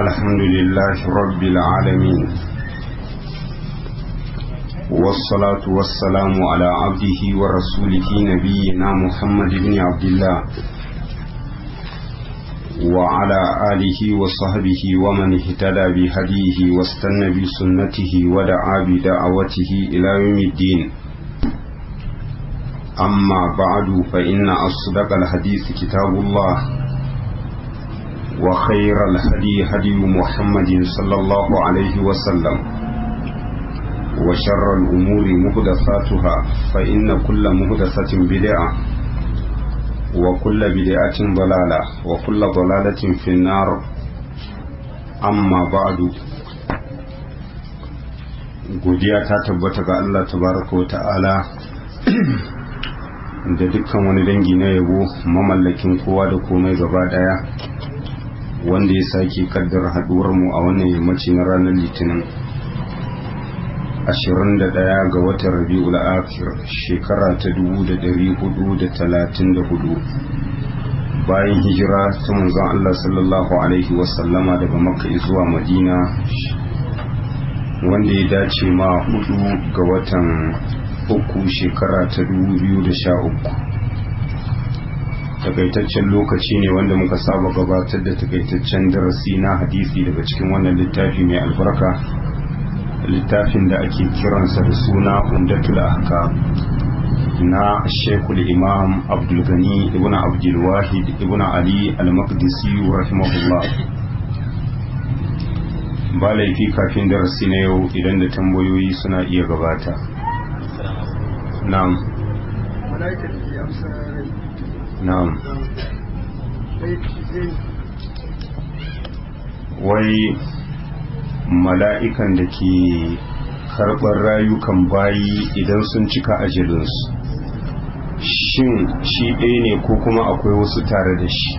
الحمد لله رب العالمين والصلاة والسلام على عبده ورسوله نبينا محمد بن عبد الله وعلى آله وصحبه ومن اهتدى بهديه واستنى بسنته ودعا بدعوته إلى يوم الدين أما بعد فإن أصدق الحديث كتاب الله وخير الهدي هدي محمد صلى الله عليه وسلم وشر الأمور مهدثاتها فإن كل مهدثة بدعة وكل بدعة ضلالة وكل ضلالة في النار أما بعد godiya ta tabbata ga Allah tabaraka wa ta'ala da dukkan wani dangi na yabo mamallakin kowa da komai gaba daya wanda ya sake kaddar mu a wannan yammaci na ranar litinin 21 ga watan rabi'ul akhir shekara ta 1434 bayan hijira ta manzon Allah sallallahu alaihi wasallama daga makka zuwa madina wanda ya dace ma hudu ga watan uku shekara ta 2013 takaitaccen lokaci ne wanda muka saba gabatar da takaitaccen darasi na hadisi daga cikin wannan littafi mai albarka littafin da ake kiransa da suna umdatul ahkam na shekul imam abdulgani ibn abdulwahid ibn ali al-maqdisi rahimahullah ba laifi kafin darasi na yau idan da tambayoyi suna iya gabata na'am na'am wai mala'ikan da ke karɓar rayukan bayi idan sun cika ajalinsu shin shi ɗaya ne ko kuma akwai wasu tare da shi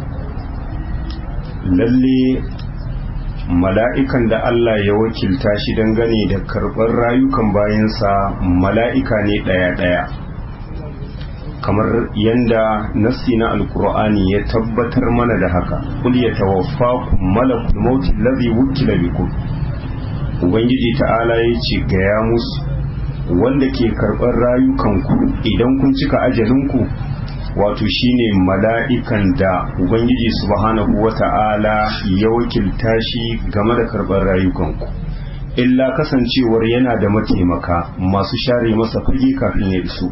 lalle mala'ikan da Allah ya wakilta shi dangane da karɓar rayukan bayansa mala'ika ne ɗaya-ɗaya kamar yanda nassi na alkur'ani ya tabbatar mana da haka kul ya tawaffakum malakul mauti allazi wukila bikum ubangiji ta'ala ya ce gaya musu wanda ke karɓar rayukanku idan kun cika ajalinku wato shine mala'ikan da ubangiji subhanahu wata'ala ya wakilta shi game da karɓar rayukanku illa kasancewar yana da mataimaka masu share masa fage kafin ya iso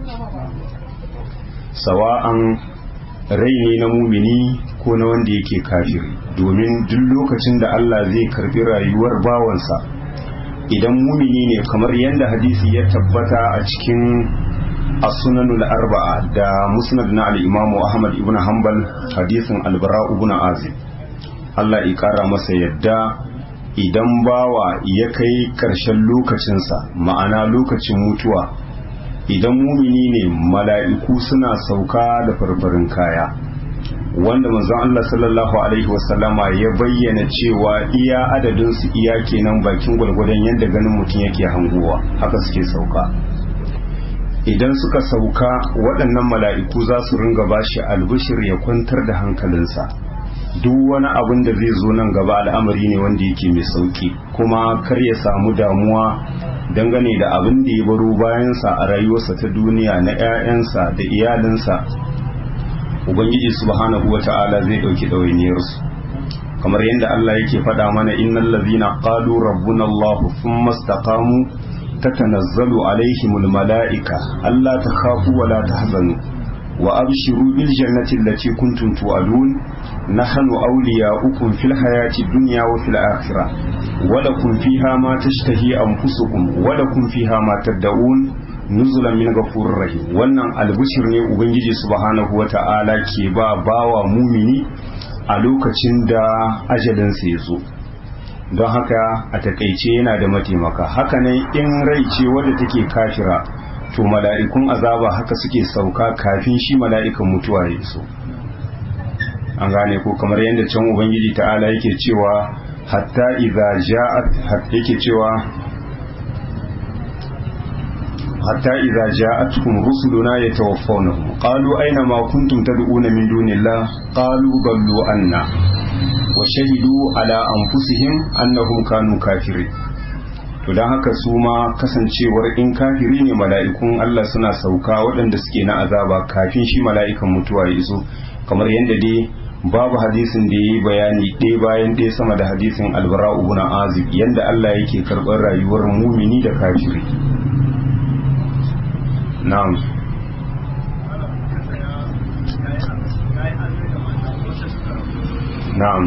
sawa'an rai ne na mumini ko na wanda yake kafiri domin duk lokacin da Allah zai karbi rayuwar bawansa idan mumini ne kamar yadda hadisi ya tabbata a cikin as-sunanul arba'a da musnad na al-imam Ahmad ibn Hanbal hadisin al-Bara ibn Azib Allah ya kara masa yadda idan bawa ya kai karshen lokacinsa ma'ana lokacin mutuwa idan mumini ne mala'iku suna sauka da farfarin kaya wanda manzon Allah sallallahu alaihi wasallama ya bayyana cewa iya adadin su iya kenan bakin gwalgwadon yadda ganin mutum yake hanguwa haka suke sauka idan suka sauka waɗannan mala'iku za su ringa bashi albishir ya kwantar da hankalinsa duk wani abin da zai zo nan gaba al'amari ne wanda yake mai sauki kuma kar ya samu damuwa dangane da abin da ya baro bayansa a rayuwarsa ta duniya na 'ya'yansa da iyalinsa ubangiji subhanahu wa ta'ala zai ɗauki ɗawainiyarsu kamar yadda Allah yake faɗa mana innal ladhina qalu rabbuna Allah thumma istaqamu tatanazzalu alaihimul mala'ika alla takhafu wa la tahzanu wa abshiru bil jannati allati kuntum tu'adun nahnu awliya'ukum fil hayati dunya wa fil akhirah wa lakum fiha ma tashtahi anfusukum wa lakum fiha ma tad'un nuzulan min ghafurur rahim wannan albishir ne ubangiji subhanahu wata'ala ke ba bawa mumini a lokacin da ajalinsa ya zo don haka a takaice yana da mataimaka haka ne in rai ce wadda take kafira to mala'ikun azaba haka suke sauka kafin shi mala'ikan mutuwa ya so an gane ko kamar yadda can ubangiji ta'ala yake cewa hatta idza ja'at yake cewa hatta idza ja'atuhum rusuluna yatawaffawnahum qalu aina ma kuntum tad'una min dunillah qalu ballu anna wa wa shahidu ala anfusihim annahum kanu kafirin to don haka su ma kasancewar in kafiri ne mala'ikun Allah suna sauka waɗanda suke na azaba kafin shi mala'ikan mutuwa ya iso kamar yadda dai babu hadisin da ya yi bayani ɗaya bayan ɗaya sama da hadisin albara ibn azib yadda Allah yake karɓar rayuwar mumini da kafiri na'am na'am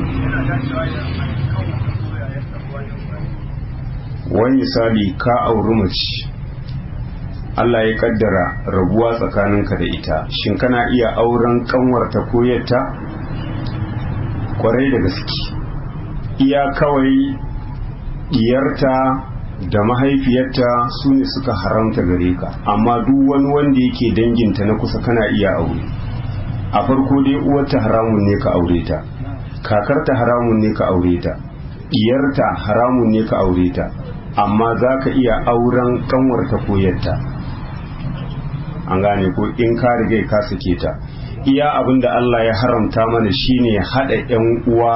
wani misali ka auri mace Allah ya kaddara rabuwa tsakaninka da ita shin kana iya auren kanwarta ko yatta kwarai da gaske iya kawai diyarta da mahaifiyarta su ne suka haramta gare ka amma duk wani wanda yake danginta na kusa kana iya aure a farko dai uwarta haramun ne ka aure ta kakarta haramun ne ka aure ta diyarta haramun ne ka aure ta amma za ka iya auren kanwarta ko yatta an gane ko in ka riga ka sake ta iya abin da Allah ya haramta mana shine haɗa 'yan uwa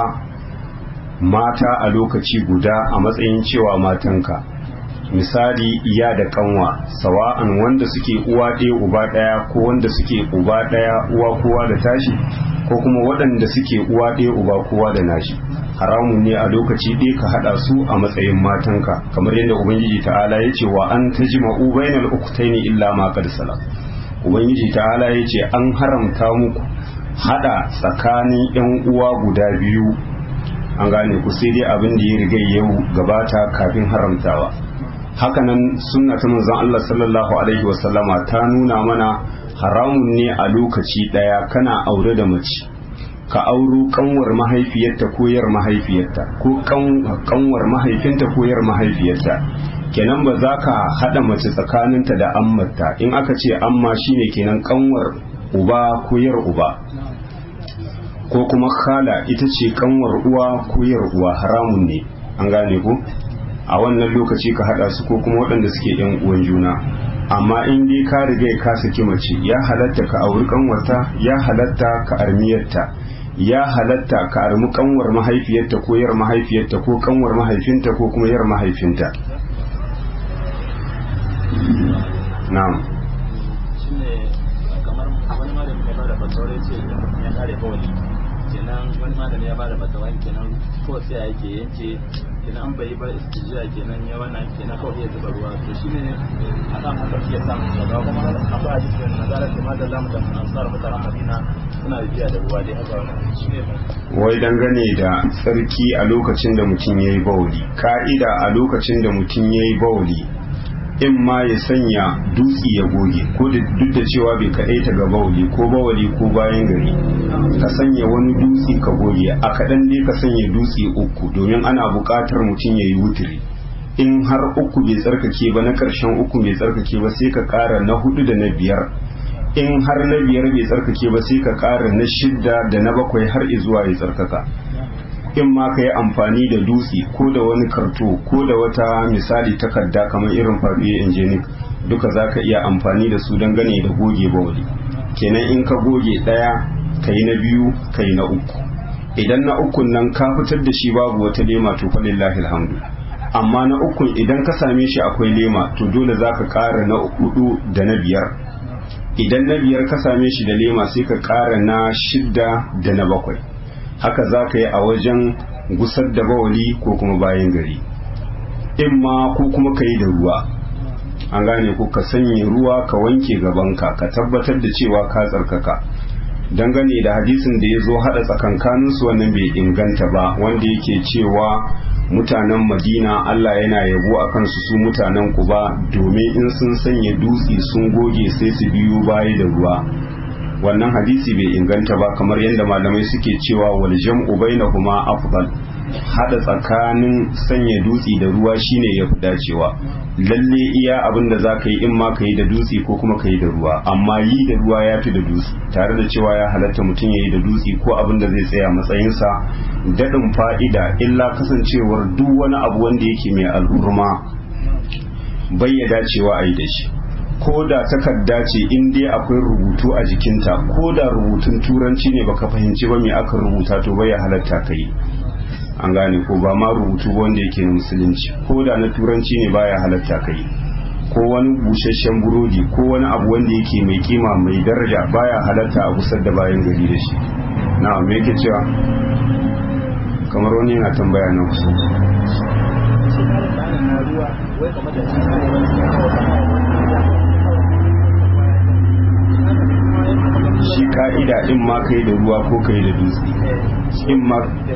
mata a lokaci guda a matsayin cewa matanka misali iya da kanwa sawa'an wanda suke uwa ɗaya uba ɗaya ko wanda suke uba ɗaya uwa kowa da tashi ko kuma waɗanda suke uwa ɗaya uba kowa da nashi haramun ne a lokaci ɗaya ka haɗa su a matsayin matanka kamar yadda ubangiji ta'ala ya ce wa an tajma'u bainal uktaini illa ma qad salam ubangiji ta'ala ya ce an haramta muku haɗa tsakanin yan uwa guda biyu an gane ku sai dai abin da ya riga yau gabata kafin haramtawa hakanan sunna ta manzon Allah sallallahu alaihi wasallama ta nuna mana haramun ne a lokaci ɗaya kana aure da mace ka auro kanwar mahaifiyarta ko yar mahaifiyarta ko kanwar mahaifinta ko yar mahaifiyarta kenan ba za ka haɗa mace tsakaninta da ammarta in aka ce amma shine kenan kanwar uba ko yar uba ko kuma khala ita ce kanwar uwa ko yar uwa haramun ne an gane ku a wannan lokaci ka haɗa su ko kuma waɗanda suke yan uwan juna amma in dai ka riga ka saki mace ya halatta ka auri kanwarta ya halatta ka armiyarta ya halatta ka armi kanwar mahaifiyarta ko yar mahaifiyarta ko kanwar mahaifinta ko kuma yar mahaifinta na'am shine kamar wani malami ya bada fatawa ce ya kare kawai kenan wani malami ya bada fatawa kenan ko sai yake yanke kenan an bai ba istijiya kenan ya wannan kenan kawai ya zuba ruwa to shine a kan haka shi ya samu daga kuma akwai hadisin nazara da ma da zamu da ansar mutanen Madina suna biya da ruwa dai haka wannan shine wai dangane da tsarki a lokacin da mutum ya yi bauli ka'ida a lokacin da mutum ya yi bauli in ma ya sanya dutse ya goge ko duk da cewa bai kaɗai ta ga bauli ko bawali ko bayan gari ka sanya wani dutse ka goge a kaɗan dai ka sanya dutse uku domin ana buƙatar mutum ya yi wutiri in har uku bai tsarkake ba na ƙarshen uku bai tsarkake ba sai ka ƙara na hudu da na biyar in har na biyar bai tsarkake ba sai ka ƙara na shidda da na bakwai har izuwa ya tsarkaka in ma ka yi amfani da dutse ko da wani karto ko da wata misali takarda kamar irin farfiye injinic duka za ka iya amfani da su don gane da goge bawali kenan in ka goge ɗaya ka yi na biyu ka yi na uku idan na ukun nan ka fitar da shi babu wata lema to falillahi alhamdu amma na ukun idan ka same shi akwai lema to dole za ka ƙara na hudu da na biyar idan na biyar ka same shi da lema sai ka ƙara na shidda da na bakwai haka za ka yi a wajen gusar da bawali ko kuma bayan gari in ma ko kuma ka yi da ruwa an gane ko ka sanya ruwa ka wanke gabanka ka tabbatar da cewa ka tsarkaka dangane da hadisin da ya zo haɗa tsakankaninsu wannan bai inganta ba wanda yake cewa mutanen madina allah yana yabo a kansu su mutanen kuba domin in sun sanya dutse sun goge sai su biyu baya da ruwa wannan hadisi bai inganta ba kamar yadda malamai suke cewa wal jam'u bainahuma afdal hada tsakanin sanya dutse da ruwa shine yafi dacewa lalle iya abin da za ka yi in ma ka yi da dutse ko kuma ka yi da ruwa amma yi da ruwa ya fi da dutse tare da cewa ya halatta mutum ya yi da dutse ko abin da zai tsaya matsayinsa daɗin fa'ida illa kasancewar duk wani abu wanda yake mai al'urma bai ya dacewa a yi da shi ko da takarda ce in dai akwai rubutu a jikinta ko da rubutun turanci ne baka fahimci ba me aka rubuta to bai halatta ka yi an gane ko ba ma rubutu wanda yake na musulunci ko da na turanci ne baya halatta kai ko wani busasshen burodi ko wani abu wanda yake mai kima mai daraja baya halatta a gusar da bayan gari da shi na me yake cewa kamar wani yana tambaya na kusa shi ka'ida in ma kai da ruwa ko kai da dutse in ma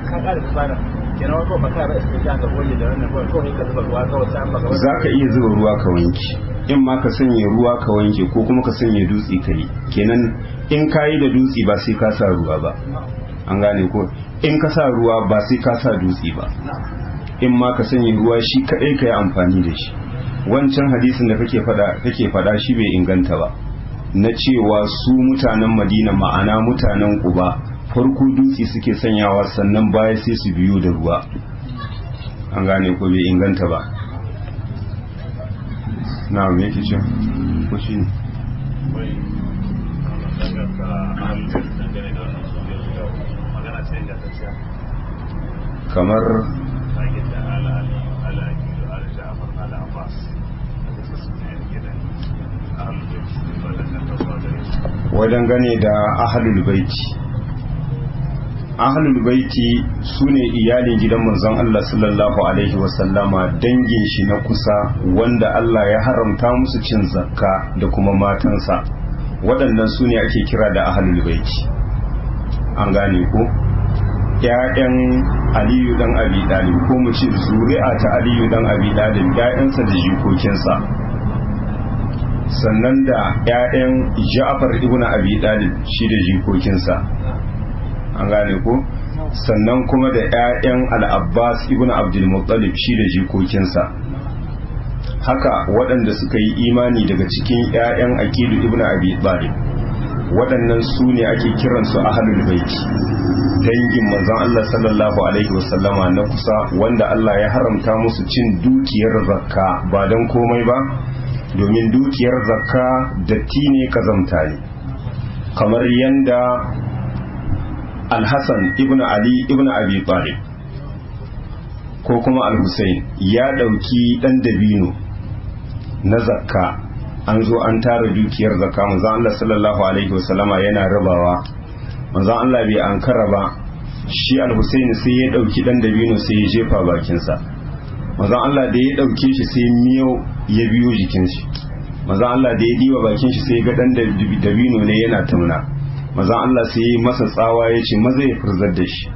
za ka iya zuba ruwa ka wanke in ma ka sanya ruwa ka wanke ko kuma ka sanya dutse ka yi kenan in ka yi da dutse ba sai ka sa ruwa ba an gane ko in ka sa ruwa ba sai ka sa dutse ba in ma ka sanya ruwa shi kaɗai ka yi amfani da shi wancan hadisin da kake fada kake fada shi bai inganta ba na cewa su mutanen madina ma'ana mutanen kuba farko dutse suke sanyawa sannan baya sai su biyo da ruwa an gane ko bai inganta ba na me yake ce ko shi ne kamar wajen gane da ahalul baiti ahalul baiti su ne iyalin gidan manzon Allah sallallahu alaihi wasallama dangin shi na kusa wanda Allah ya haramta musu cin zakka da kuma matansa waɗannan su ne ake kira da ahalul baiti an gane ko ‘ya'yan aliyu dan abi dalib ko mu ce zuri'a ta aliyu dan abi dalib ‘ya'yansa da jikokinsa sannan da ‘ya'yan ja'far ibn abi dalib shi da jikokinsa an gane ko sannan kuma da ‘ya'yan al'abbas ibn abdulmuttalib shi da jikokinsa haka waɗanda suka yi imani daga cikin ‘ya'yan aqilu ibn abi talib waɗannan su ne ake kiransu ahlul baiti dangin manzon Allah sallallahu alaihi wasallama na kusa wanda Allah ya haramta musu cin dukiyar zakka ba don komai ba domin dukiyar zakka datti ne kazamta ne kamar yanda alhassan ibn ali ibn abi talib ko kuma al-husayn ya dauki dan dabino na zakka an zo an tara dukiyar zakka manzon Allah sallallahu alaihi wasallama yana rabawa manzon Allah bai ankara ba shi al-husayn sai ya dauki dan dabino sai ya jefa bakinsa manzon Allah da ya dauke shi sai miyau ya biyo jikin shi manzon Allah da ya diba bakin shi sai ga dan dabino ne yana tamna manzon Allah sai ya masa tsawa ya ce maza ya furzar da shi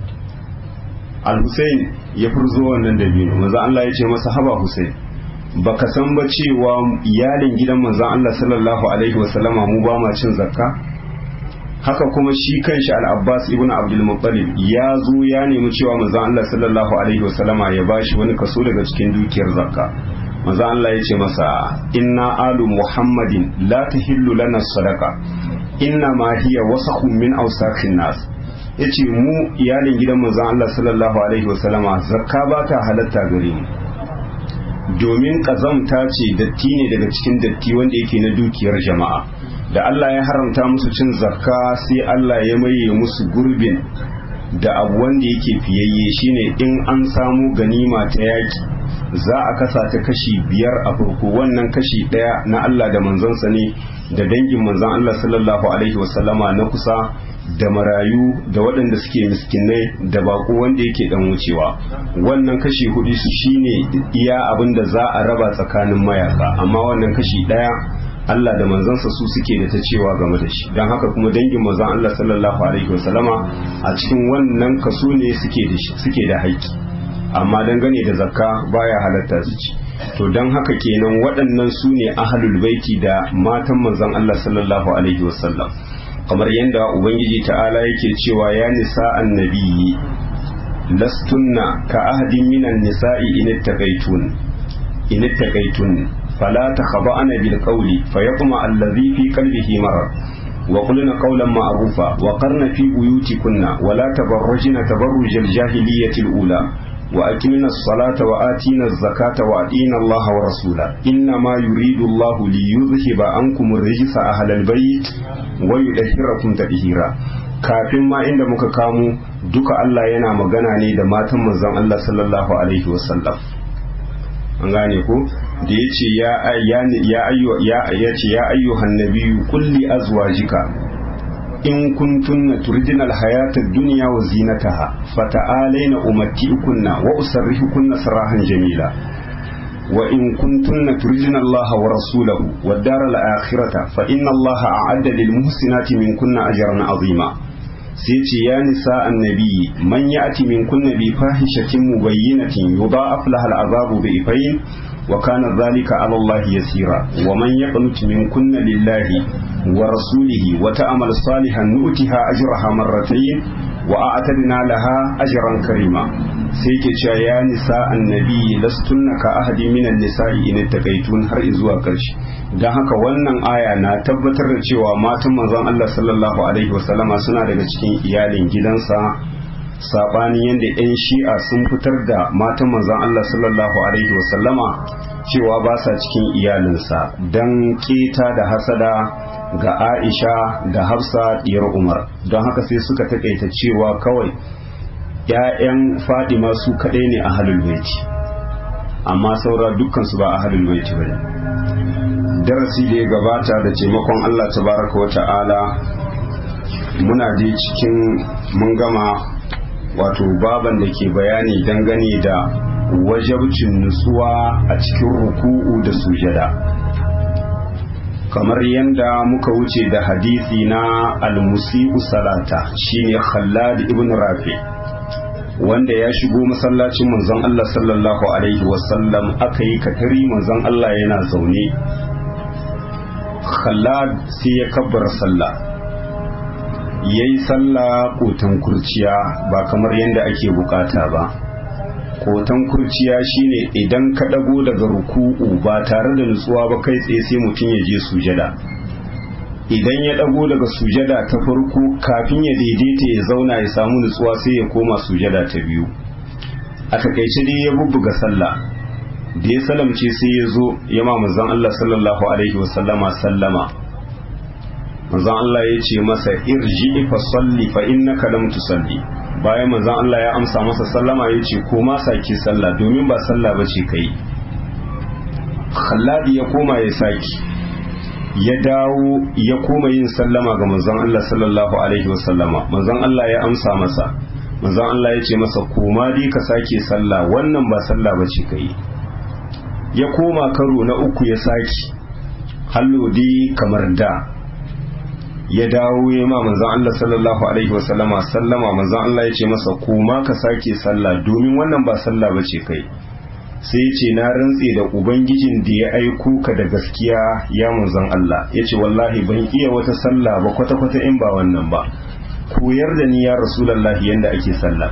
al-husayn ya furzo wannan dabino manzon Allah ya ce masa haba husayn baka san ba cewa iyalin gidan manzon Allah sallallahu alaihi wasallama mu ba ma cin zakka haka kuma shi kanshi al-Abbas ibn Abdul Muttalib ya zo ya nemi cewa manzon Allah sallallahu alaihi wasallama ya bashi wani kaso daga cikin dukiyar zakka manzon Allah ya ce masa inna alu Muhammadin la tahillu lana sadaqa inna ma hiya wasakhun min awsakhin nas yace mu iyalin gidan manzon Allah sallallahu alaihi wasallama zakka ba ta halatta gare mu domin kazamta ce datti ne daga cikin datti wanda yake na dukiyar jama'a da Allah ya haramta musu cin zakka sai Allah ya maye musu gurbin da abu wanda yake fiyayye shine in an samu ganima ta yaki za a kasa ta kashi biyar a farko wannan kashi ɗaya na Allah da manzansa ne da dangin manzan Allah sallallahu alaihi wasallama na kusa da marayu da waɗanda suke miskinai da bako wanda yake dan wucewa wannan kashi hudu su shine iya abin da za a raba tsakanin mayaka amma wannan kashi ɗaya Allah da manzansa su suke da ta cewa game da shi don haka kuma dangin manzan Allah sallallahu alaihi wasallama a cikin wannan kaso ne suke da suke da haƙƙi amma dangane da zakka baya halatta su ci to don haka kenan waɗannan su ne ahlul baiti da matan manzan Allah sallallahu alaihi wasallam kamar yadda ubangiji ta'ala yake cewa ya nisa annabiyyi lastunna ka ahadin minan nisa'i in ittaqaitun in ittaqaitun fala takhda'na bil qawli fayatma alladhi fi qalbihi marad wa qulna qawlan ma'rufa wa qarna fi buyutikunna wa la tabarrajna tabarrujal jahiliyyati al-ula وأقمنا الصلاة وآتينا الزكاة وأطينا الله ورسوله إنما يريد الله ليذهب عنكم الرجس أهل البيت ويدهركم تدهيرا kafin ma inda muka kamo duka Allah yana magana ne da matan manzon Allah sallallahu alaihi wasallam an gane ko da yace ya ya ya ayyu ya yace ya ayyuhan nabiyyu kulli azwajika in kuntunna turidina alhayata ad-dunya wa zinataha fata'alaina umatti'ukunna wa usarrihukunna sarahan jamila wa in kuntunna turidina Allah wa rasulahu wad daral akhirata fa inna Allah a'adda lil muhsinati minkunna ajran 'azima sai ce ya nisa annabi man ya'ti minkunna bi fahishatin mubayyinatin yudha'af laha al'azabu bi ifayn wa kana dhalika 'ala Allah yasira wa man yaqnut minkunna lillahi wa rasulihi wa ta'mal salihan nu'tiha ajraha marratayn wa a'tadna laha ajran karima sai ke cewa ya nisa annabi lastunna ka ahadi minan nisa'i in taqaitun har zuwa karshe dan haka wannan aya na tabbatar da cewa matan manzon Allah sallallahu alaihi wasallama suna daga cikin iyalin gidansa sabani yadda 'yan shi'a sun fitar da matan manzon Allah sallallahu alaihi wasallama cewa ba sa cikin iyalinsa dan keta da hasada ga Aisha da Hafsa diyar Umar don haka sai suka takaita cewa kawai ‘ya'yan Fadima su kaɗai ne a halul baiti amma saura dukkansu ba a halul baiti ba ne darasi da ya gabata da taimakon Allah tabaraka wa ta'ala muna dai cikin mun gama wato baban da ke bayani dangane da wajabcin nutsuwa a cikin ruku'u da sujada kamar yadda muka wuce da hadisi na al-musi'u salata shine Khallad ibn Rafi wanda ya shigo masallacin manzon Allah sallallahu alaihi wasallam aka yi katari manzon Allah yana zaune Khallad sai ya kabbara sallah yayi sallah kotan kurciya ba kamar yadda ake bukata ba kotan kurciya shine idan ka dago daga ruku'u ba tare da nutsuwa ba kai tsaye sai mutum ya je sujada idan ya dago daga sujada ta farko kafin ya daidaita ya zauna ya samu nutsuwa sai ya koma sujada ta biyu a takaice dai ya bubbuga sallah da ya salamce sai ya zo ya ma manzon Allah sallallahu alaihi wasallama sallama manzon Allah ya ce masa irji fa salli fa innaka lam tusalli bayan manzon Allah ya amsa masa sallama ya ce koma saki sallah domin ba sallah bace kai Khalladi ya koma ya saki ya dawo ya koma yin sallama ga manzon Allah sallallahu alaihi wasallama manzon Allah ya amsa masa manzon Allah ya ce masa koma dai ka sake sallah wannan ba sallah bace kai ya koma karo na uku ya saki hallo dai kamar da ya dawo ya ma manzon Allah sallallahu alaihi wasallama sallama manzon Allah ya ce masa koma ka sake sallah domin wannan ba sallah bace kai sai ya ce na rantse da ubangijin da ya aiko ka da gaskiya ya manzon Allah ya ce wallahi ban iya wata sallah ba kwata-kwata in ba wannan ba koyar da ni ya rasulallahi yanda ake sallah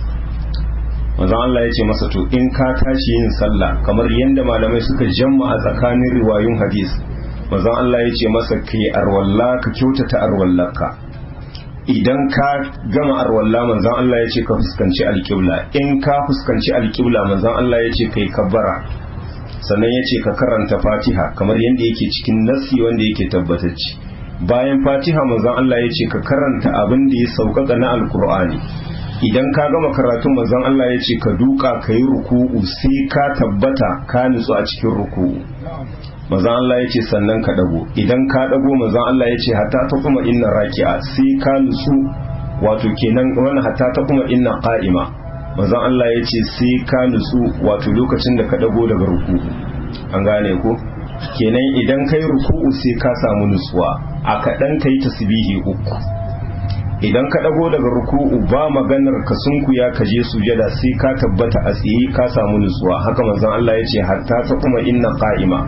manzon Allah ya ce masa to in ka tashi yin sallah kamar yanda malamai suka jamma a tsakanin riwayun hadis manzon Allah ya ce masa kai arwalla ka kyautata arwallarka idan ka gama arwalla manzon Allah ya ce ka fuskanci alƙibla in ka fuskanci alƙibla manzon Allah ya ce kai kabbara sannan ya ce ka karanta fatiha kamar yadda yake cikin nassi wanda yake tabbatacce bayan fatiha manzon Allah ya ce ka karanta abin da ya sauƙaƙa na alkur'ani idan ka gama karatun manzon Allah ya ce ka duka ka yi ruku'u sai ka tabbata ka nutsu a cikin ruku'u manzon Allah ya ce sannan ka dago idan ka dago manzon Allah ya ce hatta ta kuma inna raki'a sai ka nutsu wato kenan wani hatta ta kuma inna qa'ima manzon Allah ya ce sai ka nutsu wato lokacin da ka dago daga ruku'u an gane ko kenan idan kai ruku'u sai ka samu nutsuwa a kaɗan kai tasbihi uku idan ka dago daga ruku'u ba maganar ka sunkuya ka je sujada sai ka tabbata a tsaye ka samu nutsuwa haka manzon Allah ya ce hatta ta kuma inna qa'ima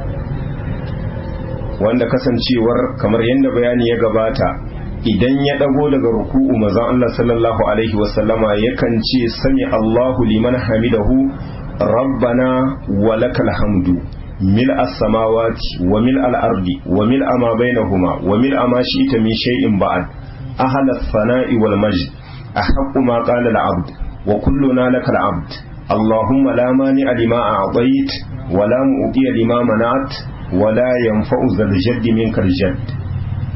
wanda kasancewar kamar yadda bayani ya gabata idan ya dago daga ruku'u manzon Allah sallallahu alaihi wasallama yakan ce sami Allahu liman hamidahu rabbana wa lakal hamdu ملء السماوات وملء الأرض وملء ما بينهما وملء ما شئت من شيء بعد أهل الثناء والمجد أحق ما قال العبد وكلنا لك العبد اللهم لا مانع لما أعطيت ولا مؤتي لما منعت ولا ينفع ذا الجد منك الجد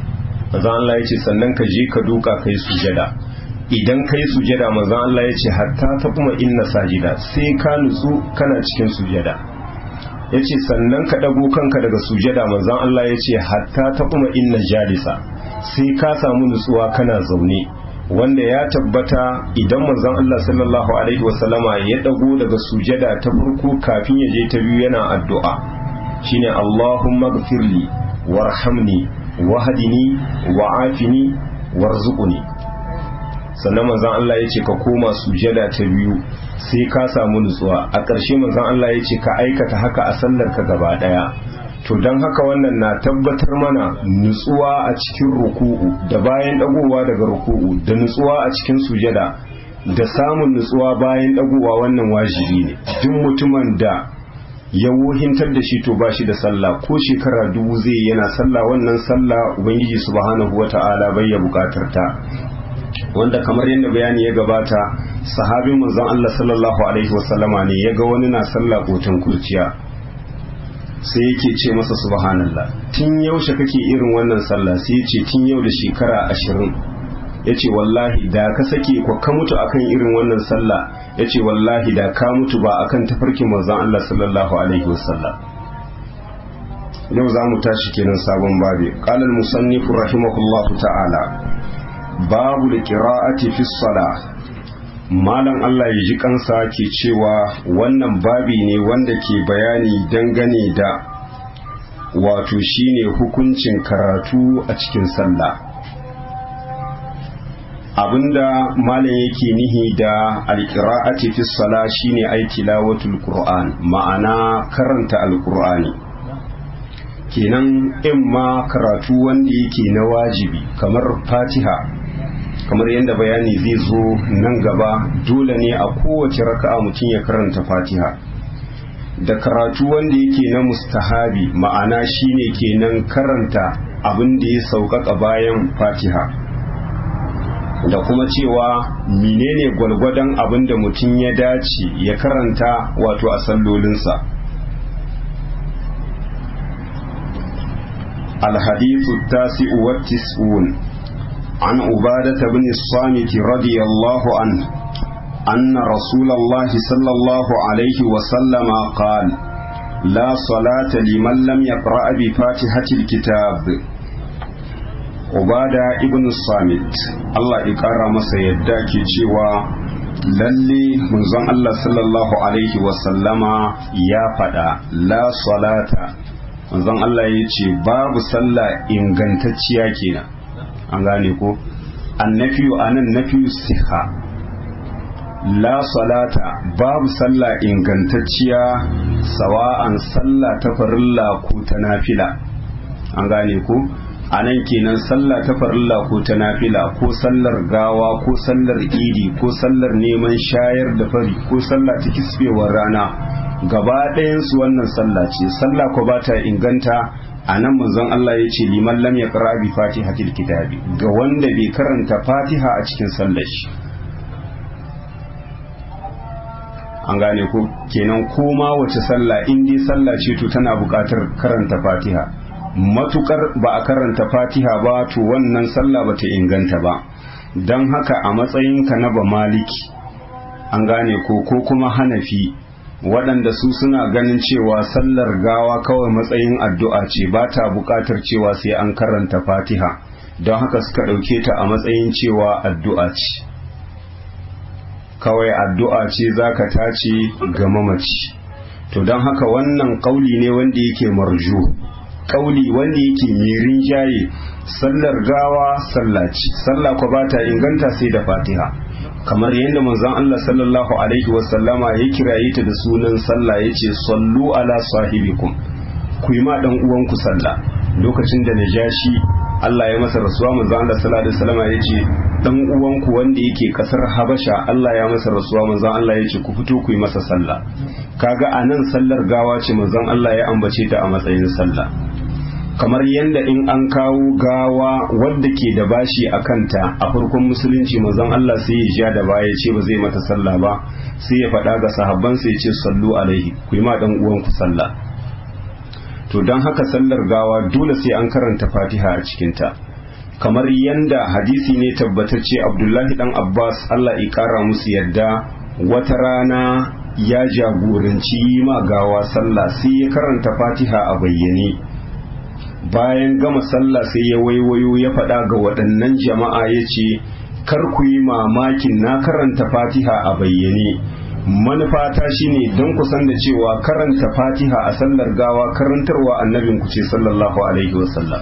manzon Allah ya ce sannan ka je ka duka kai sujada idan kai sujada manzon Allah ya ce hatta ta kuma inna sajida sai ka nutsu kana cikin sujada ya ce sannan ka ɗago kanka daga sujada manzon Allah ya ce hatta ta kuma inna jalisa sai ka samu nutsuwa kana zaune wanda ya tabbata idan manzon Allah sallallahu alaihi wasallama ya ɗago daga sujada ta farko kafin ya je ta biyu yana addu'a shine Allahumma gfirli warhamni wahdini wa'afini warzuqni sannan manzon Allah ya ce ka koma sujada ta biyu sai ka samu nutsuwa a ƙarshe manzon Allah ya ce ka aikata haka a sallar ka gaba ɗaya to don haka wannan na tabbatar mana nutsuwa a cikin ruku'u da bayan ɗagowa daga ruku'u da nutsuwa a cikin sujada da samun nutsuwa bayan ɗagowa wannan wajibi ne duk mutumin da ya wohintar da shi to ba shi da sallah ko shekara dubu zai yana sallah wannan sallah ubangiji subhanahu wata'ala bai ya bukatar ta wanda kamar yadda bayani ya gabata sahabin manzon Allah sallallahu alaihi wasallama ne ya ga wani na sallah kotun kurciya sai yake ce masa subhanallah tun yaushe kake irin wannan sallah sai ya ce tun yau da shekara ashirin ya ce wallahi da ka sake ko ka mutu akan irin wannan sallah ya ce wallahi da ka mutu ba akan tafarkin manzon Allah sallallahu alaihi wasallam yau za mu tashi kenan sabon babi qala al-musannif rahimahullahu ta'ala babu qira'ati fi salah malam Allah ya ji kansa ke cewa wannan babi ne wanda ke bayani dangane da wato shine hukuncin karatu a cikin sallah abinda malam yake nihi da alqira'ati fi salah shine ai tilawatul qur'an ma'ana karanta alqur'ani kenan in ma karatu wanda yake na wajibi kamar fatiha kamar yadda bayani zai zo nan gaba dole ne a kowace raka'a mutum ya karanta fatiha da karatu wanda yake na mustahabi ma'ana shine kenan karanta abin da ya sauƙaƙa bayan fatiha da kuma cewa menene gwalgwadon abin da mutum ya dace ya karanta wato a sallolinsa الحديث التاسع والتسعون عن عبادة بن الصامت رضي الله عنه أن رسول الله صلى الله عليه وسلم قال لا صلاة لمن لم يقرأ بفاتحة الكتاب عبادة ابن الصامت الله إكرم سيداك جوا lalle manzon Allah sallallahu alaihi wasallama ya faɗa la salata manzon Allah ya ce babu sallah ingantacciya kenan an gane ko annafiyu anan nafiyu siha la salata babu sallah ingantacciya sawa'an sallah ta farilla ko ta nafila an gane ko anan kenan sallah ta farilla ko ta nafila ko sallar gawa ko sallar idi ko sallar neman shayar da fari ko sallah ta kisbewar rana gaba ɗayansu wannan sallah ce sallah ko ba ta inganta a nan manzon Allah ya ce liman lam ya ƙara bi fatihatil kitabi ga wanda bai karanta fatiha a cikin sallar shi an gane ko kenan koma wace sallah in dai sallah ce to tana buƙatar karanta fatiha matukar ba a karanta fatiha ba to wannan sallah bata inganta ba don haka a matsayinka na ba maliki an gane ko ko kuma hanafi waɗanda su suna ganin cewa sallar gawa kawai matsayin addu'a ce ba ta buƙatar cewa sai an karanta fatiha don haka suka ɗauke ta a matsayin cewa addu'a ce kawai addu'a ce za ka tace ga mamaci to don haka wannan ƙauli ne wanda yake marju ƙauli wanda yake mai rinjaye sallar gawa sallaci sallah ko ba ta inganta sai da fatiha kamar yadda manzon Allah sallallahu alaihi wasallama ya kiraye ta da sunan sallah yace sallu ala sahibikum ku yi ma dan uwanku sallah lokacin da najashi Allah ya masa rasuwa manzon Allah sallallahu alaihi wasallama yace dan uwanku wanda yake kasar Habasha Allah ya masa rasuwa manzon Allah yace ku fito ku yi masa sallah kaga anan sallar gawa ce manzon Allah ya ambace ta a matsayin sallah kamar yadda in an kawo gawa wadda ke da bashi a kanta a farkon musulunci mazan Allah sai ya ja da baya ce ba zai mata sallah ba sai ya faɗa ga sahabban sai ya ce sallu alaihi ku yi ma dan uwan ku sallah to don haka sallar gawa dole sai an karanta fatiha a cikinta kamar yanda hadisi ne tabbatacce abdullahi dan abbas allah ya kara musu yadda wata rana ya jagoranci ma gawa sallah sai ya karanta fatiha a bayyane bayan gama sallah sai ya waiwayo ya faɗa ga waɗannan jama'a ya ce kar ku yi mamakin na karanta fatiha a bayyane manufata shine don ku san da cewa karanta fatiha a sallar gawa karantarwa annabin ku ce sallallahu alaihi wasallam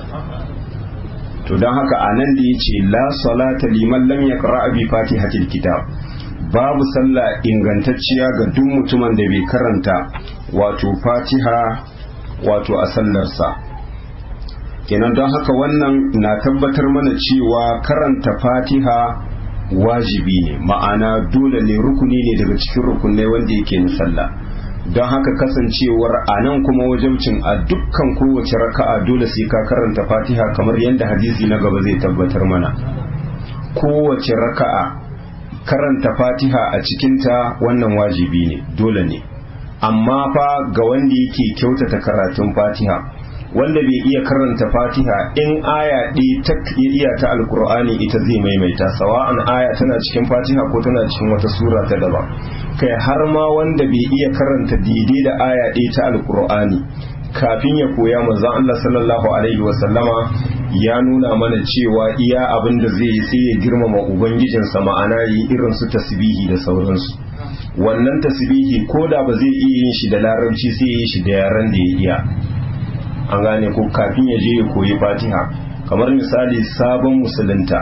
to don haka a nan da ya ce la salata liman lam yaqra bi fatihatil kitab babu sallah ingantacciya ga duk mutumin da bai karanta wato fatiha wato a sallarsa kenan don haka wannan na tabbatar mana cewa karanta fatiha wajibi ne ma'ana dole ne rukuni ne daga cikin rukunai wanda yake na sallah don haka kasancewar a nan kuma wajabcin a dukkan kowace raka'a dole sai ka karanta fatiha kamar yadda hadisi na gaba zai tabbatar mana kowace raka'a karanta fatiha a cikinta wannan wajibi ne dole ne amma fa ga wanda yake kyautata karatun fatiha wanda bai iya karanta fatiha in aya ɗaya ta iya ta alkur'ani ita zai maimaita sawa'an aya tana cikin fatiha ko tana cikin wata sura ta daban kai har ma wanda bai iya karanta daidai da aya ɗaya ta alkur'ani kafin ya koya manzon Allah sallallahu alaihi wa sallama ya nuna mana cewa iya abin da zai yi sai ya girmama ubangijinsa ma'ana yi irin su tasbihi da sauransu wannan tasbihi ko da ba zai iya yin shi da larabci sai ya yi shi da yaren da ya iya an gane ko kafin ya je ya koyi fatiha kamar misali sabon musulunta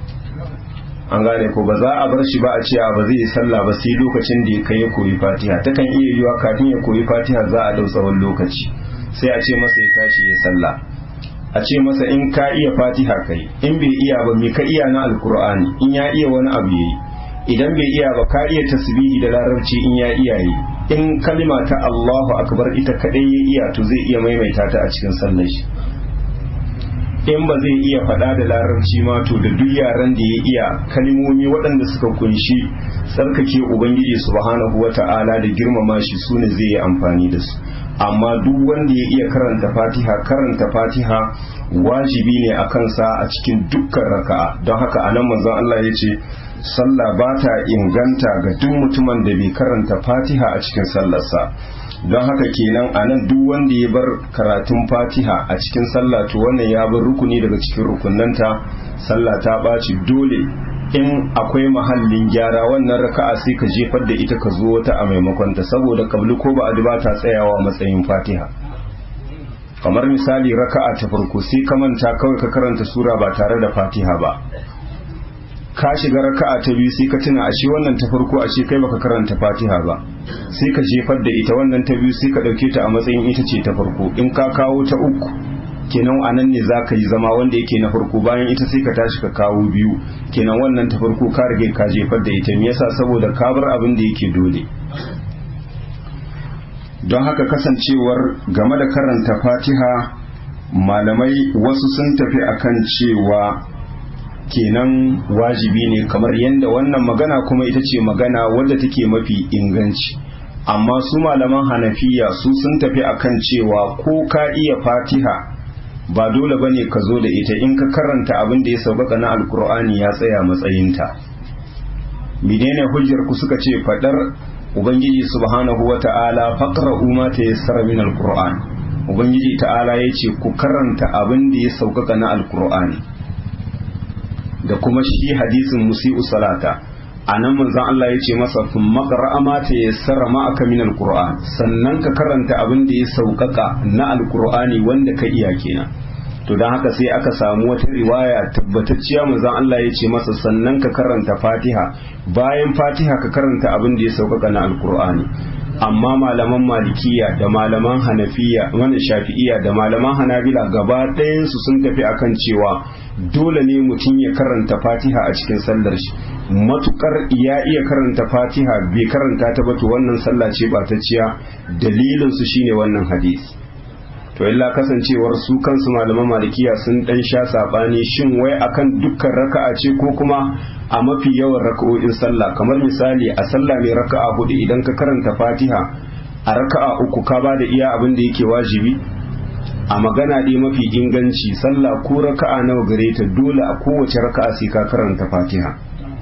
an gane ko ba za a bar shi ba a ce ba zai yi sallah ba sai lokacin da ya kai ya koyi fatiha takan iya yiwa kafin ya koyi fatiha za a dau tsawon lokaci sai a ce masa ya tashi ya sallah a ce masa in ka iya fatiha kai in bai iya ba me ka iya na alkur'ani in ya iya wani abu yayi idan bai iya ba ka iya tasbihi da larabci in ya iya yi in kalima ta Allahu akbar ita kadai ya iya to zai iya maimaita ta a cikin sallar shi in ba zai iya faɗa da larabci ma to da duk yaran da ya iya kalmomi waɗanda suka kunshi tsarkake ubangiji subhanahu wata'ala da girmama shi sune zai yi amfani da su amma duk wanda ya iya karanta fatiha karanta fatiha wajibi ne a kansa a cikin dukkan raka'a don haka anan manzon Allah ya ce sallah ba ta inganta ga duk mutumin da bai karanta fatiha a cikin sallarsa don haka kenan a nan duk wanda ya bar karatun fatiha a cikin sallah to wannan ya bar rukuni daga cikin rukunanta sallah ta ɓaci dole in akwai mahallin gyara wannan raka'a sai ka jefar da ita ka zo wata a maimakon ta saboda kabli ko ba ba ta tsayawa matsayin fatiha kamar misali raka'a ta farko sai ka manta kawai ka karanta sura ba tare da fatiha ba ka shiga raka'a ta biyu sai ka tuna ashe wannan ta farko ashe kai baka karanta Fatiha ba sai ka jefar da ita wannan ta biyu sai ka dauke ta a matsayin ita ce ta farko in ka kawo ta uku kenan anan ne za ka yi zama wanda yake na farko bayan ita sai ka tashi ka kawo biyu kenan wannan ta farko ka rage ka jefar da ita me yasa saboda ka bar abin da yake dole don haka kasancewar game da karanta Fatiha malamai wasu sun tafi akan cewa kenan wajibi ne kamar yadda wannan magana kuma ita ce magana wadda take mafi inganci amma su malaman hanafiya su sun tafi akan cewa ko ka iya fatiha ba dole ba ne ka zo da ita in ka karanta abin da ya sauƙaƙa na alkur'ani ya tsaya matsayinta menene hujjar ku suka ce fadar ubangiji subhanahu wa ta'ala faqra'u ma tayassara min alqur'an ubangiji ta'ala yace ku karanta abin da ya sauƙaƙa na alkur'ani da kuma shi hadisin musi'u salata a nan manzon Allah ya ce masa sun makara ma ta yassara ma'aka min alquran sannan ka karanta abin da ya sauƙaƙa na alqur'ani wanda ka iya kenan to don haka sai aka samu wata riwaya tabbatacciya manzon Allah ya ce masa sannan ka karanta fatiha bayan fatiha ka karanta abin da ya sauƙaƙa na alqur'ani amma malaman malikiya da malaman hanafiya wani shafi'iya da malaman hanabila gaba ɗayansu sun tafi akan cewa dole ne mutum ya karanta fatiha a cikin sallar shi matukar ya iya karanta fatiha bai karanta ta ba to wannan sallah ce ba ta ciya dalilin su shine wannan hadisi to illa kasancewar su kansu malaman malikiya sun dan sha sabani shin wai akan dukkan raka'a ce ko kuma a mafi yawan raka'o'in sallah kamar misali a sallah mai raka'a hudu idan ka karanta fatiha a raka'a uku ka ba da iya abin da yake wajibi a magana dai mafi inganci sallah ko raka'a nawa gare ta dole a kowace raka'a sai ka karanta fatiha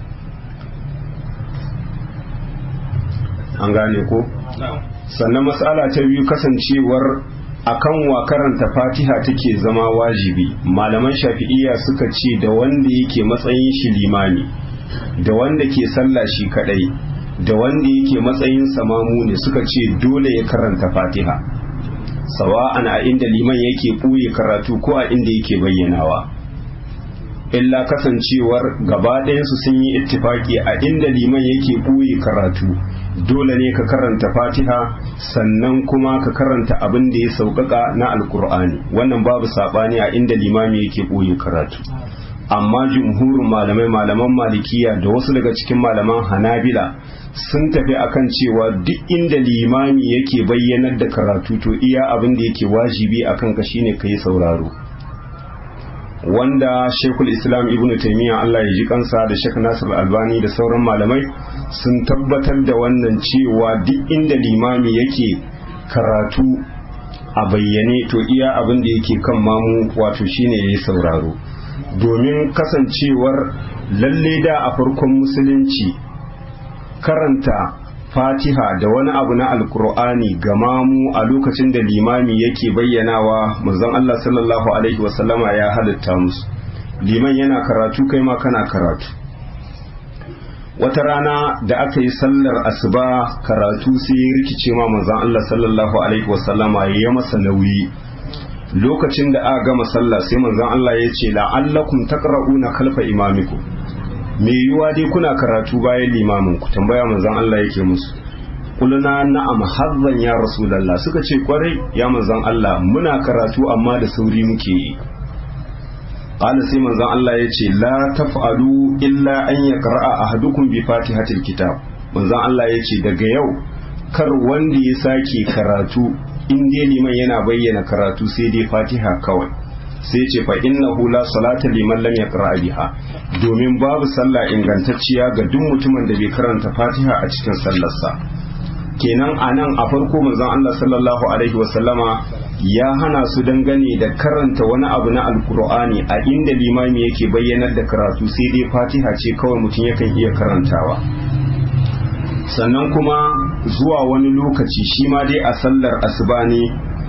an gane ko sannan matsala ta biyu kasancewar akan wa karanta fatiha take zama wajibi malaman shafi'iyya suka ce da wanda yake matsayin shi limami da wanda ke sallah shi kadai da wanda yake matsayin samamu ne suka ce dole ya karanta fatiha sawa'an a inda liman yake ɓuye karatu ko a inda yake bayyanawa illa kasancewar gaba ɗayansu sun yi ittifaki a inda liman yake ɓuye karatu dole ne ka karanta fatiha sannan kuma ka karanta abin da ya sauƙaƙa na alkur'ani wannan babu saɓani a inda limami yake ɓoye karatu amma jumhurin malamai malaman malikiya da wasu daga cikin malaman hanabila sun tafi akan cewa duk inda limami yake bayyanar da karatu to iya abin da yake wajibi akan ka shine ka yi sauraro wanda shekul islam ibn taimiyya allah ya ji kansa da shek nasir albani da sauran malamai sun tabbatar da wannan cewa duk inda limami yake karatu a bayyane to iya abin da yake kan mamu wato shine ya yi sauraro domin kasancewar lalle da a farkon musulunci karanta fatiha da wani abu na alkur'ani ga mamu a lokacin da limami yake bayyanawa manzon Allah sallallahu alaihi wasallama ya halitta musu liman yana karatu kai ma kana karatu wata rana da aka yi sallar asuba karatu sai ya rikice ma manzon Allah sallallahu alaihi wasallama ya masa nauyi lokacin da aka gama sallah sai manzon Allah ya ce la'allakum taqra'una khalfa imamikum me yiwa dai kuna karatu bayan limamin ku tambaya manzon Allah yake musu kuluna na'am hazzan ya rasulullah suka ce kwarai ya manzon Allah muna karatu amma da sauri muke yi qala sai manzon Allah ya ce la taf'alu illa an yaqra'a ahadukum bi fatihatil kitab manzon Allah ya ce daga yau kar wanda ya sake karatu in dai liman yana bayyana karatu sai dai fatiha kawai sai ce fa innahu la salata liman lam yaqra biha domin babu sallah ingantacciya ga duk mutumin da bai karanta fatiha a cikin sallarsa kenan anan a farko manzon Allah sallallahu alaihi wasallama ya hana su dangane da karanta wani abu na alkur'ani a inda limami yake bayyanar da karatu sai dai fatiha ce kawai mutum yakan iya karantawa sannan kuma zuwa wani lokaci shi ma dai a sallar asuba ne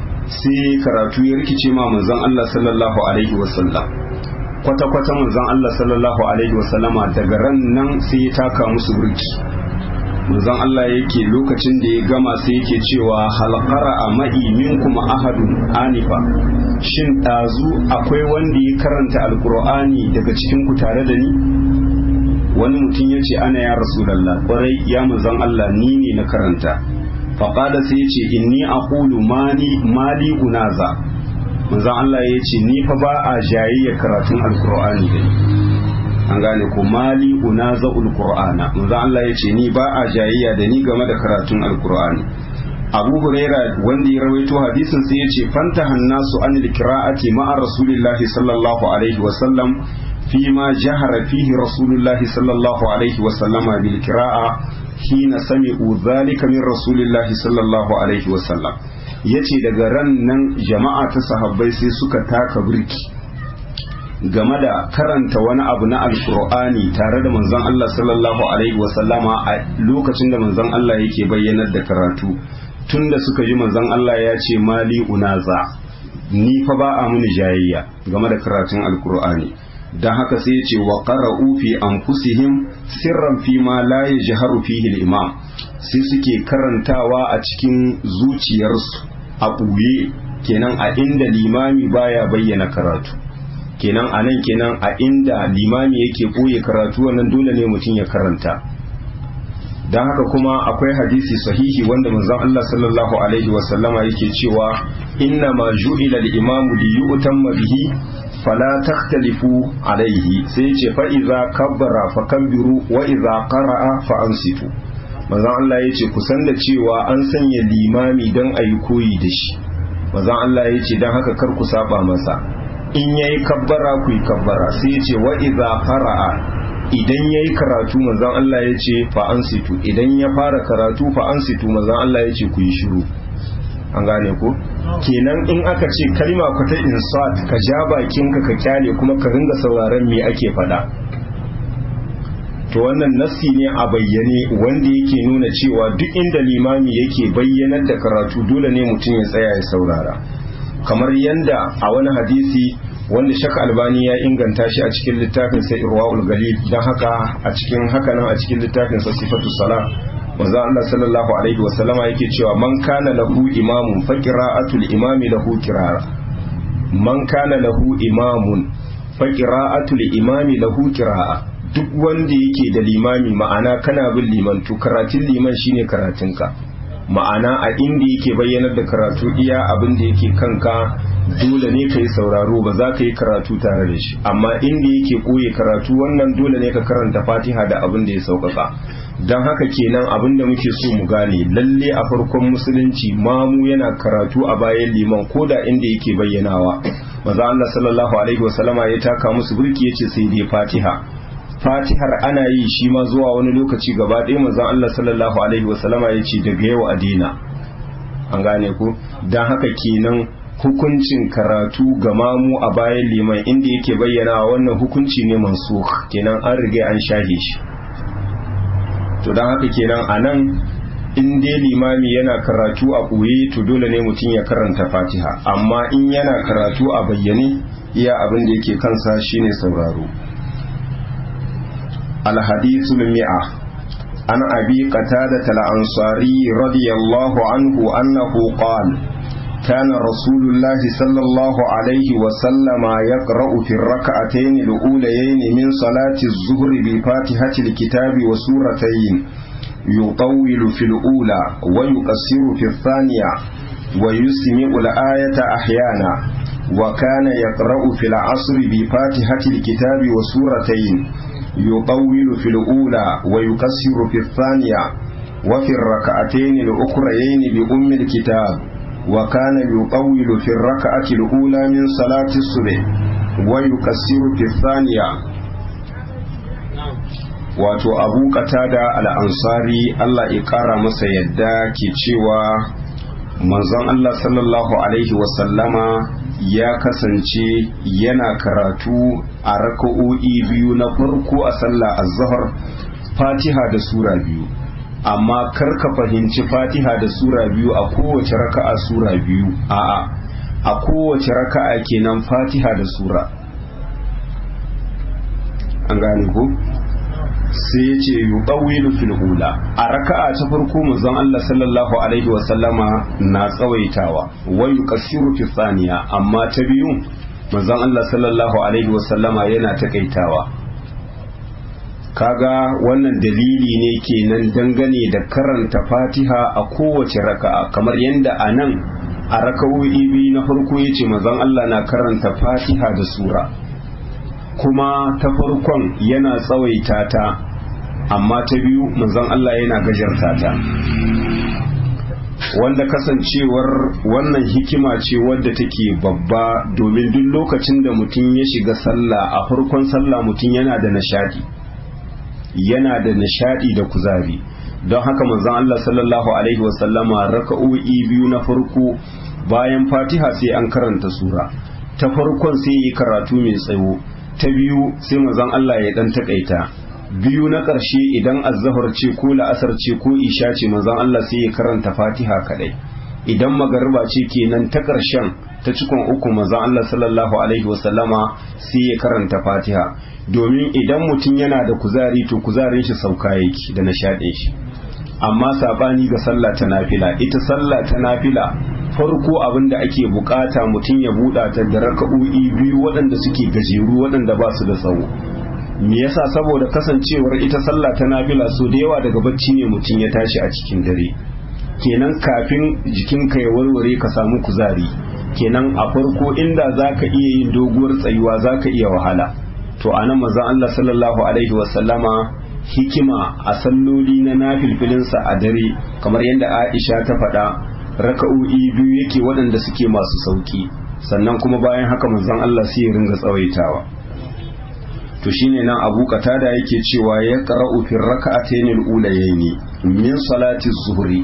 sai karatu ya rikice ma manzon Allah sallallahu alaihi wasallam kwata-kwata manzon Allah sallallahu alaihi wasallama daga ran nan sai ya taka musu burki manzon Allah yake lokacin da ya gama sai yake cewa halqara a ma'i minkum ahadun anifa shin ɗazu akwai wanda ya karanta alqur'ani daga cikin ku tare da ni wani mutum ya ce ana ya rasulallah kwarai ya manzon Allah ni ne na karanta faƙada sai ya ce inni aqulu mali mali unaza manzon Allah ya ce ni fa ba a jayayyar karatun alqur'ani da ni an gane ko mali unaza alqur'ana manzon Allah ya ce ni ba a jayayya da ni game da karatun alqur'ani Abu Huraira wanda ya rawaito hadisin sai ya ce fanta hannasu anil qira'ati ma'a rasulillahi sallallahu alaihi wa sallam فيما جهر فيه رسول الله صلى الله عليه وسلم بالقراءة حين سمعوا ذلك من رسول الله صلى الله عليه وسلم yace daga ran nan jama'a ta sahabbai sai suka taka birki game da karanta wani abu na alkur'ani tare da manzon Allah sallallahu alaihi wasallama a lokacin da manzon Allah yake bayyanar da karatu tunda suka ji manzon Allah ya ce mali unaza ni fa ba a muni jayayya game da karatun alkur'ani don haka sai ya ce wa qara'u fi anfusihim sirran fi ma la yajharu fihi al-imam sai suke karantawa a cikin zuciyarsu a ɓuye kenan a inda limami baya bayyana karatu kenan a nan kenan a inda limami yake ɓoye karatu wannan dole ne mutum ya karanta don haka kuma akwai hadisi sahihi wanda manzon Allah sallallahu alaihi wasallama yake cewa inna ma ju'ila al-imamu li yu'tamma bihi fala takhtalifu alaihi sai ce fa idza kabbara fa kabbiru wa idza qara'a fa ansitu manzon Allah yace ku san da cewa an sanya limami dan ayi koyi da shi manzon Allah yace dan haka kar ku saba masa in yayi kabbara ku yi kabbara sai yace wa idza qara'a idan yayi karatu manzon Allah yace fa ansitu idan ya fara karatu fa ansitu manzon Allah yace ku yi shiru an gane ko kenan in aka ce kalma ku ta insat ka ja bakinka ka kyale kuma ka ringa sauraron me ake faɗa to wannan nassi ne a bayyane wanda yake nuna cewa duk inda limami yake bayyanar da karatu dole ne mutum ya tsaya ya saurara kamar yanda a wani hadisi wanda shaka albani ya inganta shi a cikin littafin sai irwaul galil don haka a cikin haka nan a cikin littafin sa sifatu sala manzo Allah sallallahu alaihi wa sallama yake cewa man kana lahu imamun fa qira'atul imami lahu qira'a man kana lahu imamun fa qira'atul imami lahu qira'a duk wanda yake da limami ma'ana kana bin liman to karatun liman shine karatunka ma'ana a inda yake bayyanar da karatu iya abin da yake kanka dole ne ka yi sauraro ba za ka yi karatu tare da shi amma inda yake koye karatu wannan dole ne ka karanta fatiha da abin da ya sauƙaƙa don haka kenan abin da muke so mu gane lalle a farkon musulunci mamu yana karatu a bayan liman ko da inda yake bayyanawa maza Allah sallallahu alaihi wasallama ya taka musu burki yace sai dai fatiha fatihar ana yi shi ma zuwa wani lokaci gaba ɗaya manzon Allah sallallahu alaihi wasallama ya ce daga yau a daina an gane ku don haka kenan hukuncin karatu ga mamu a bayan liman inda yake bayyana wannan hukunci ne mansukh kenan an riga an shahe shi to don haka kenan a nan in dai limami yana karatu a ɓoye to dole ne mutum ya karanta fatiha amma in yana karatu a bayyane iya abin da yake kansa shine sauraro الحديث المئة عن أبي قتادة الأنصاري رضي الله عنه أنه قال كان رسول الله صلى الله عليه وسلم يقرأ في الركعتين الأوليين من صلاة الظهر بفاتحة الكتاب وسورتين يطول في الأولى ويقصر في الثانية ويسمع الآية أحيانا وكان يقرأ في العصر بفاتحة الكتاب وسورتين يطول في الأولى ويكسر في الثانية وفي الركعتين الأخريين بأم الكتاب وكان يطول في الركعة الأولى من صلاة الصبح ويكسر في الثانية wato abu katada al'ansari Allah ya ƙara masa yadda ke cewa manzon Allah sallallahu Alaihi wasallama ya kasance yana karatu a raka'o'i biyu na farko a sallah azhar fatiha da sura biyu amma kar ka fahimci fatiha da sura biyu a kowace raka'a sura biyu a'a a kowace raka'a kenan fatiha da sura an gane ko sai ya ce yuɗawilu fil ula a raka'a ta farko manzon Allah sallallahu alaihi wa sallama na tsawaitawa wa yuqassiru fi thaniya amma ta biyu manzon Allah sallallahu alaihi wa sallama yana takaitawa kaga wannan dalili ne kenan dangane da karanta Fatiha a kowace raka'a kamar yadda a nan a raka'o'i biyu na farko yace manzon Allah na karanta Fatiha da sura kuma ta farkon yana tsawaita ta amma ta biyu manzon Allah yana gajarta ta wanda kasancewar wannan hikima ce wadda take babba domin duk lokacin da mutum ya shiga sallah a farkon sallah mutum yana da nishadi yana da nishadi da kuzari don haka manzon Allah sallallahu alaihi wasallama raka'o'i biyu na farko bayan fatiha sai an karanta sura ta farkon sai yi karatu mai tsawo ta biyu sai manzon Allah ya dan takaita biyu na ƙarshe idan azzahar ce ko la'asar ce ko isha ce manzon Allah sai ya karanta fatiha kadai idan magariba ce kenan ta ƙarshen ta cikon uku manzon Allah sallallahu alaihi wasallama sai ya karanta fatiha domin idan mutum yana da kuzari to kuzarin shi sauka yake da nishaɗin shi amma sabani ga sallah ta nafila ita sallah ta nafila farko abin da ake bukata mutum ya buɗa ta da raka'o'i biyu waɗanda suke gajeru waɗanda ba su da tsawo me yasa saboda kasancewar ita sallah ta nafila so da yawa daga bacci ne mutum ya tashi a cikin dare kenan kafin jikinka ya warware ka samu kuzari kenan a farko inda zaka iya yin doguwar tsayuwa zaka iya wahala to anan manzon Allah sallallahu alaihi wasallama hikima a salloli na nafilfilinsa a dare kamar yadda Aisha ta faɗa raka'o'i biyu yake waɗanda suke masu sauki sannan kuma bayan haka manzon Allah sai ya ringa tsawaitawa to shine nan Abu Qatada yake cewa ya qara'u fi raka'atayn al-ulayayn min salati zuhri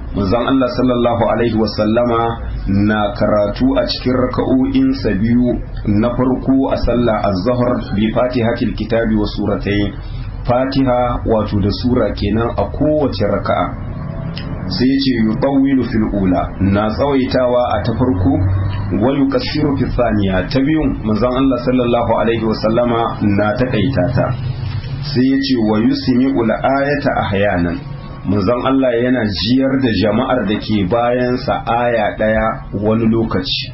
manzon Allah sallallahu alaihi wasallama na karatu a cikin raka'o'insa biyu na farko a sallah az-zuhr bi fatihatil kitabi wa suratayn fatiha wato da sura kenan a kowace raka'a sai ya ce yutawwilu fil ula na tsawaitawa a ta farko wa yukassiru fi thaniya ta biyun manzon Allah sallallahu alaihi wa sallama na takaita ta sai ya ce wa yusmi'u ayata ahyanan manzon Allah yana jiyar da jama'ar da ke bayansa aya daya wani lokaci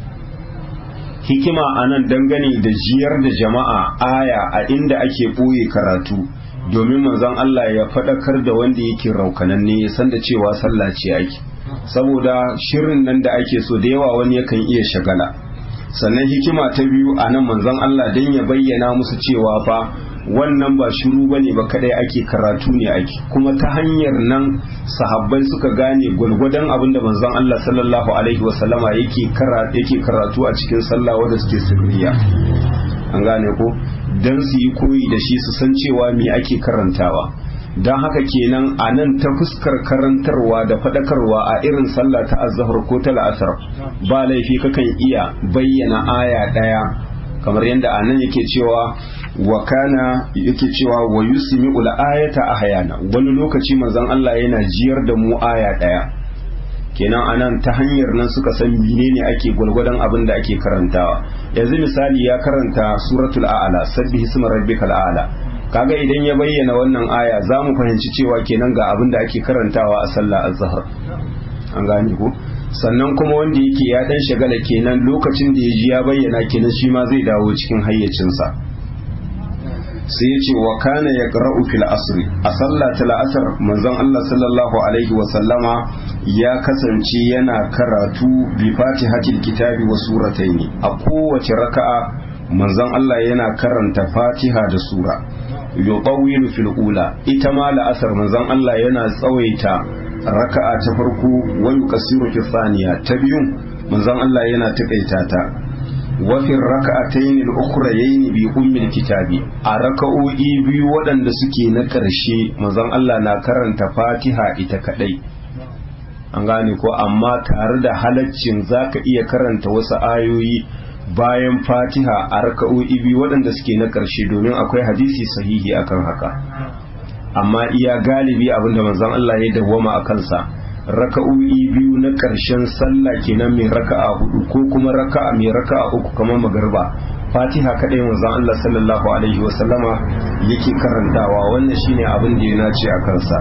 hikima anan dangane da jiyar da jama'a aya a inda ake ɓoye karatu domin manzon Allah ya faɗakar da wanda yake raukananne ya san da cewa sallah ce ake saboda shirin nan da ake so da yawa wani yakan iya shagala sannan hikima ta biyu a nan manzon Allah don ya bayyana musu cewa fa wannan ba shiru bane ba kadai ake karatu ne ake kuma ta hanyar nan sahabbai suka gane gwalgwadon abin da manzon Allah sallallahu alaihi wasallama yake karatu yake karatu a cikin sallah wanda suke sirriya an gane ko dan su yi koyi da shi su san cewa me ake karantawa don haka kenan a nan ta fuskar karantarwa da faɗakarwa a irin sallah ta azhar ko ta la'asar ba laifi kakan iya bayyana aya ɗaya kamar yadda a nan yake cewa wa kana yake cewa wa yusmi ul ayata ahyana wani lokaci manzon Allah yana jiyar da mu aya ɗaya kenan anan ta hanyar nan suka san menene ake gwalgwadon abin da ake karantawa yanzu misali ya karanta suratul a'la sabbihi isma rabbikal a'la kaga idan ya bayyana wannan aya za mu fahimci cewa kenan ga abin da ake karantawa a sallah azhar an gane ko sannan kuma wanda yake ya dan shagala kenan lokacin da ya ji ya bayyana kenan shi ma zai dawo cikin hayyacinsa sai ya ce wa kana ya fil asri a sallah ta la'asar manzon Allah sallallahu alaihi wa sallama ya kasance yana karatu bi fatihatil kitabi wa surataini a kowace raka'a manzon Allah yana karanta fatiha da sura yutawilu fil ula ita ma la'asar manzon Allah yana tsawaita raka'a ta farko wa yuqassiru fi thaniya ta biyun manzon Allah yana takaita ta wa fi raka'atayn al-ukhrayayn bi ummi kitabi a raka'o'i biyu waɗanda suke na ƙarshe manzon Allah na karanta Fatiha ita kadai an gane ko amma tare da halaccin zaka iya karanta wasu ayoyi bayan Fatiha a raka'o'i biyu waɗanda suke na ƙarshe domin akwai hadisi sahihi akan haka amma iya galibi abinda manzon Allah ya dawwama a kansa raka'o'i biyu na ƙarshen sallah kenan mai raka'a hudu ko kuma raka'a mai raka'a uku kamar magarba fatiha kadai manzon Allah sallallahu alaihi wa sallama yake karantawa wannan shine abin da ya nace a kansa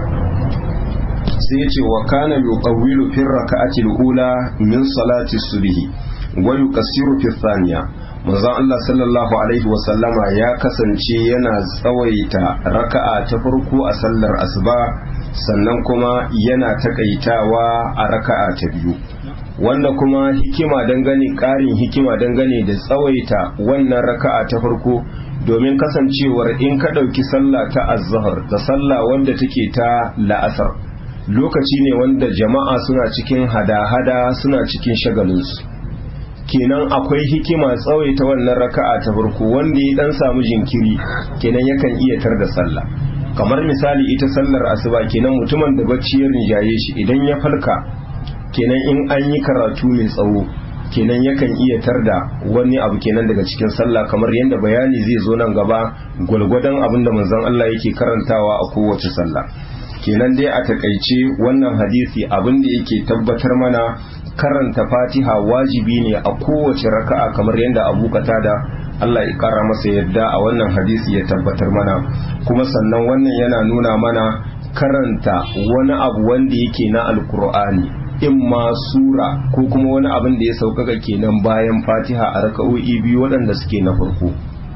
sai ya ce wa kana yuqawwilu fi raka'ati al-ula min salati subhi wa yuqassiru fi thaniya manzon Allah sallallahu alaihi wa sallama ya kasance yana tsawaita raka'a ta farko a sallar asuba sannan kuma yana takaitawa a raka'a ta biyu wanda kuma hikima dangane ƙarin hikima dangane da tsawaita wannan raka'a ta farko domin kasancewar in ka ɗauki sallah ta azhar da sallah wanda take ta la'asar lokaci ne wanda jama'a suna cikin hada-hada suna cikin shagalinsu kenan akwai hikima tsawaita wannan raka'a ta farko wanda ya dan samu jinkiri kenan yakan iya tar da sallah kamar misali ita sallar asuba kenan mutumin da bacci ya rinjaye shi idan ya falka kenan in an yi karatu mai tsawo kenan yakan iya tarda wani abu kenan daga cikin sallah kamar yadda bayani zai zo nan gaba gwalgwadon abin da manzon Allah yake karantawa a kowace sallah kenan dai a takaice wannan hadisi abin da yake tabbatar mana karanta fatiha wajibi ne a kowace raka'a kamar yadda abu da Allah ya kara masa yadda a wannan hadisi ya tabbatar mana kuma sannan wannan yana nuna mana karanta wani abu wanda yake na alkur'ani in ma sura ko kuma wani abin da ya sauƙaƙa kenan bayan fatiha a raka'o'i biyu waɗanda suke na farko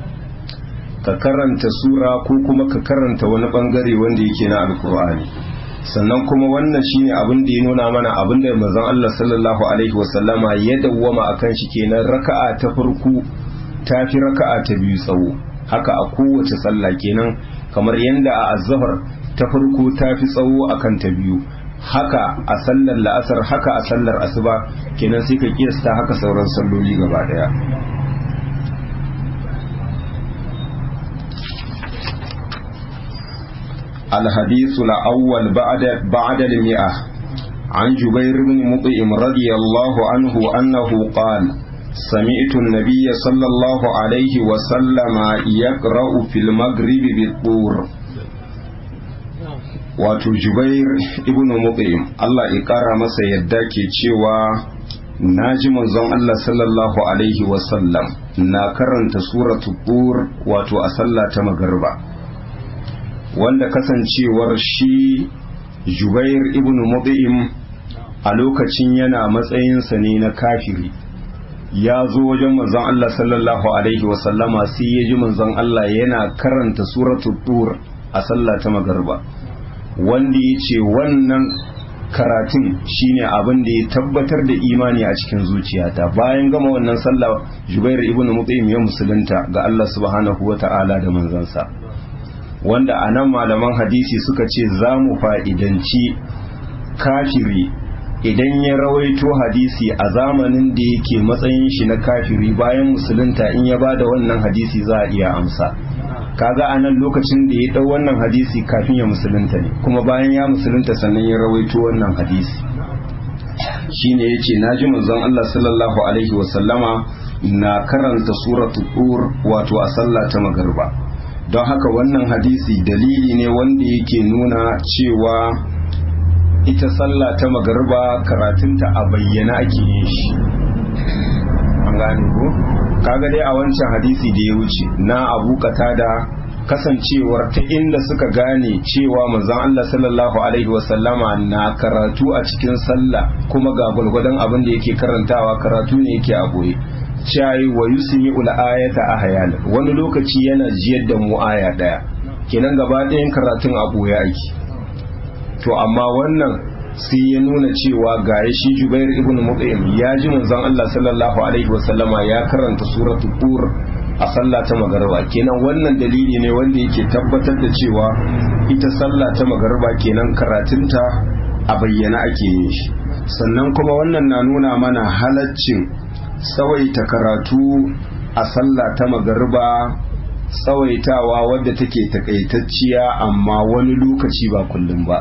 ka karanta sura ko kuma ka karanta wani ɓangare wanda yake na alkur'ani sannan kuma wannan shine abin da ya nuna mana abin da manzon Allah sallallahu alaihi wasallama ya dawwama akan shi kenan raka'a ta farko ta fi raka'a ta biyu tsawo haka a kowace sallah kenan kamar yadda a azhar ta farko ta fi tsawo akan ta biyu haka a sallar la'asar haka a sallar asuba kenan sai ka kiyasta haka sauran salloli gaba daya الحديث الأول بعد بعد المئة عن جبير بن مطعم رضي الله عنه أنه قال سمعت النبي صلى الله عليه وسلم يقرأ في المغرب بالطور wato jubair ibn mut'im Allah ya kara masa yadda ke cewa na ji manzon Allah sallallahu alaihi wasallam na karanta suratu tur wato a sallah ta magarba wanda kasancewar shi jubair ibn mut'im a lokacin yana matsayinsa ne na kafiri ya zo wajen manzon Allah sallallahu alaihi wasallama sai ya ji manzon Allah yana karanta suratu tur a sallah ta magarba wanda ya ce wannan karatun shine abin da ya tabbatar da imani a cikin zuciyata bayan gama wannan sallah jubair ibn mutaim ya musulunta ga Allah subhanahu wa ta'ala da manzansa wanda a nan malaman hadisi suka ce za mu fa'idanci kafiri idan ya rawaito hadisi a zamanin da yake matsayin shi na kafiri bayan musulunta in ya ba da wannan hadisi za a iya amsa kaga a nan lokacin da ya dau wannan hadisi kafin ya musulunta ne kuma bayan ya musulunta sannan ya rawaito wannan hadisi shine yace naji manzon Allah sallallahu alaihi wa sallama na karanta suratul tur wato a sallah ta magarba don haka wannan hadisi dalili ne wanda yake nuna cewa ita sallah ta magarba karatunta a bayyana ake yin shi an gane ko kaga dai a wancan hadisi da ya wuce na abu da kasancewar ta inda suka gane cewa manzon Allah sallallahu alaihi wasallama na karatu a cikin sallah kuma ga gwargwadon abin da yake karantawa karatu ne yake a boye shayi wa yusmi ul ayata ahyan wani lokaci yana jiyar da mu aya daya kenan gaba ɗayan karatun a boye ake to amma wannan sai ya nuna cewa ga shi Jubair ibn Mut'im ya ji manzon Allah sallallahu alaihi wasallama ya karanta suratul Tur a sallah ta magariba kenan wannan dalili ne wanda yake tabbatar da cewa ita sallah ta magariba kenan karatunta a bayyana ake yin shi sannan kuma wannan na nuna mana halaccin tsawaita karatu a sallah ta magariba tsawaitawa wadda take takaitacciya amma wani lokaci ba kullum ba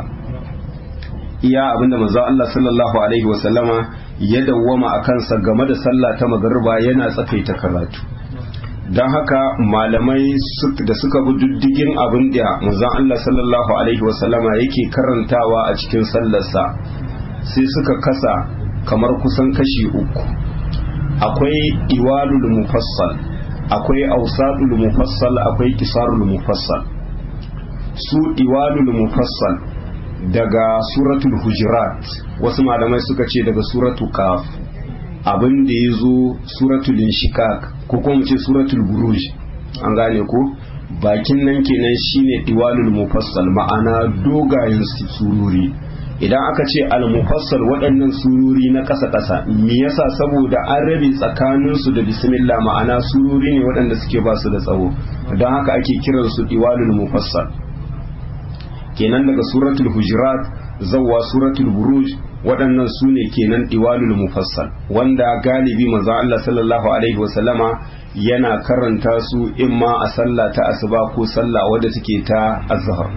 iya abinda manzo Allah sallallahu alaihi wasallama ya dawwama a kansa game da sallah ta magariba yana tsakaita karatu don haka malamai da suka bi diddigin abin da manzon Allah sallallahu alaihi wasallama yake karantawa a cikin sallarsa sai suka kasa kamar kusan kashi uku akwai iwalul mufassal akwai ausadul mufassal akwai kisarul mufassal su iwalul mufassal daga suratul hujurat wasu malamai suka ce daga suratul kaf abin da ya zo suratul inshikak ko kuma ce suratul buruj an gane ko bakin nan kenan shine diwalul mufassal ma'ana dogayen sururi idan aka ce al-mufassal waɗannan sururi na ƙasa-ƙasa me yasa saboda an rabe tsakaninsu da bismillah ma'ana sururi ne waɗanda suke ba su da tsawo don haka ake kiransu diwalul mufassal kenan daga suratul hujurat zawwa suratul buruj waɗannan su ne kenan diwalul mufassal wanda galibi manzo Allah sallallahu alaihi wasallama yana karanta su imma a sallah ta asuba ko sallah wadda take ta azhar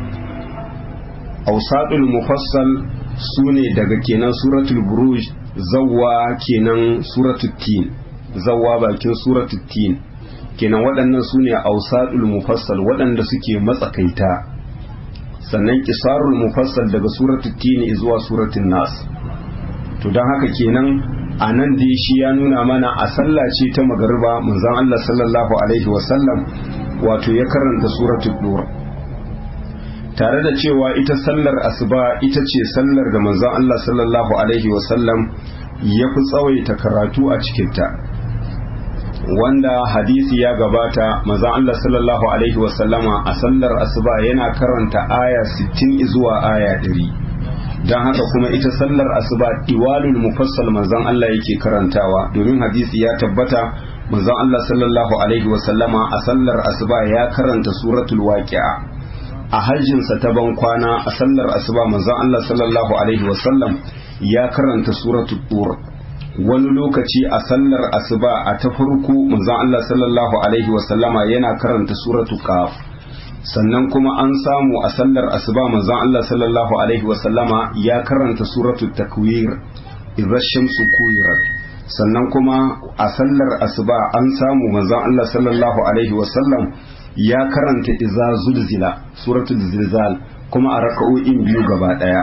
awsadul mufassal su ne daga kenan suratul buruj zawwa kenan suratul tin zawwa bakin suratul tin kenan waɗannan su ne awsadul mufassal waɗanda suke matsakaita sannan kisarul mufassal daga suratul tini zuwa suratul nas to don haka kenan a nan dai shi ya nuna mana a sallah ce ta magariba manzon Allah sallallahu alaihi wasallam wato ya karanta suratul dur tare da cewa ita sallar asuba ita ce sallar da manzon Allah sallallahu alaihi wasallam ya fi tsawaita karatu a cikinta wanda hadisi ya gabata manzon Allah sallallahu alaihi wasallama a sallar asuba yana karanta aya 60 zuwa aya 100 don haka kuma ita sallar asuba diwalul mufassal manzon Allah yake karantawa domin hadisi ya tabbata manzon Allah sallallahu alaihi wasallama a sallar asuba ya karanta suratul waqi'a a hajjinsa ta ban kwana a sallar asuba manzon Allah sallallahu alaihi wasallam ya karanta suratul tur wani lokaci a sallar asuba a ta farko manzon Allah sallallahu alaihi wasallama yana karanta suratu qaf sannan kuma an samu a sallar asuba manzon Allah sallallahu alaihi wasallama ya karanta suratul takwir idza shamsu kuwirat sannan kuma a sallar asuba an samu manzon Allah sallallahu alaihi wasallam ya karanta idza zulzila suratul zilzal kuma a raka'o'in biyu gaba daya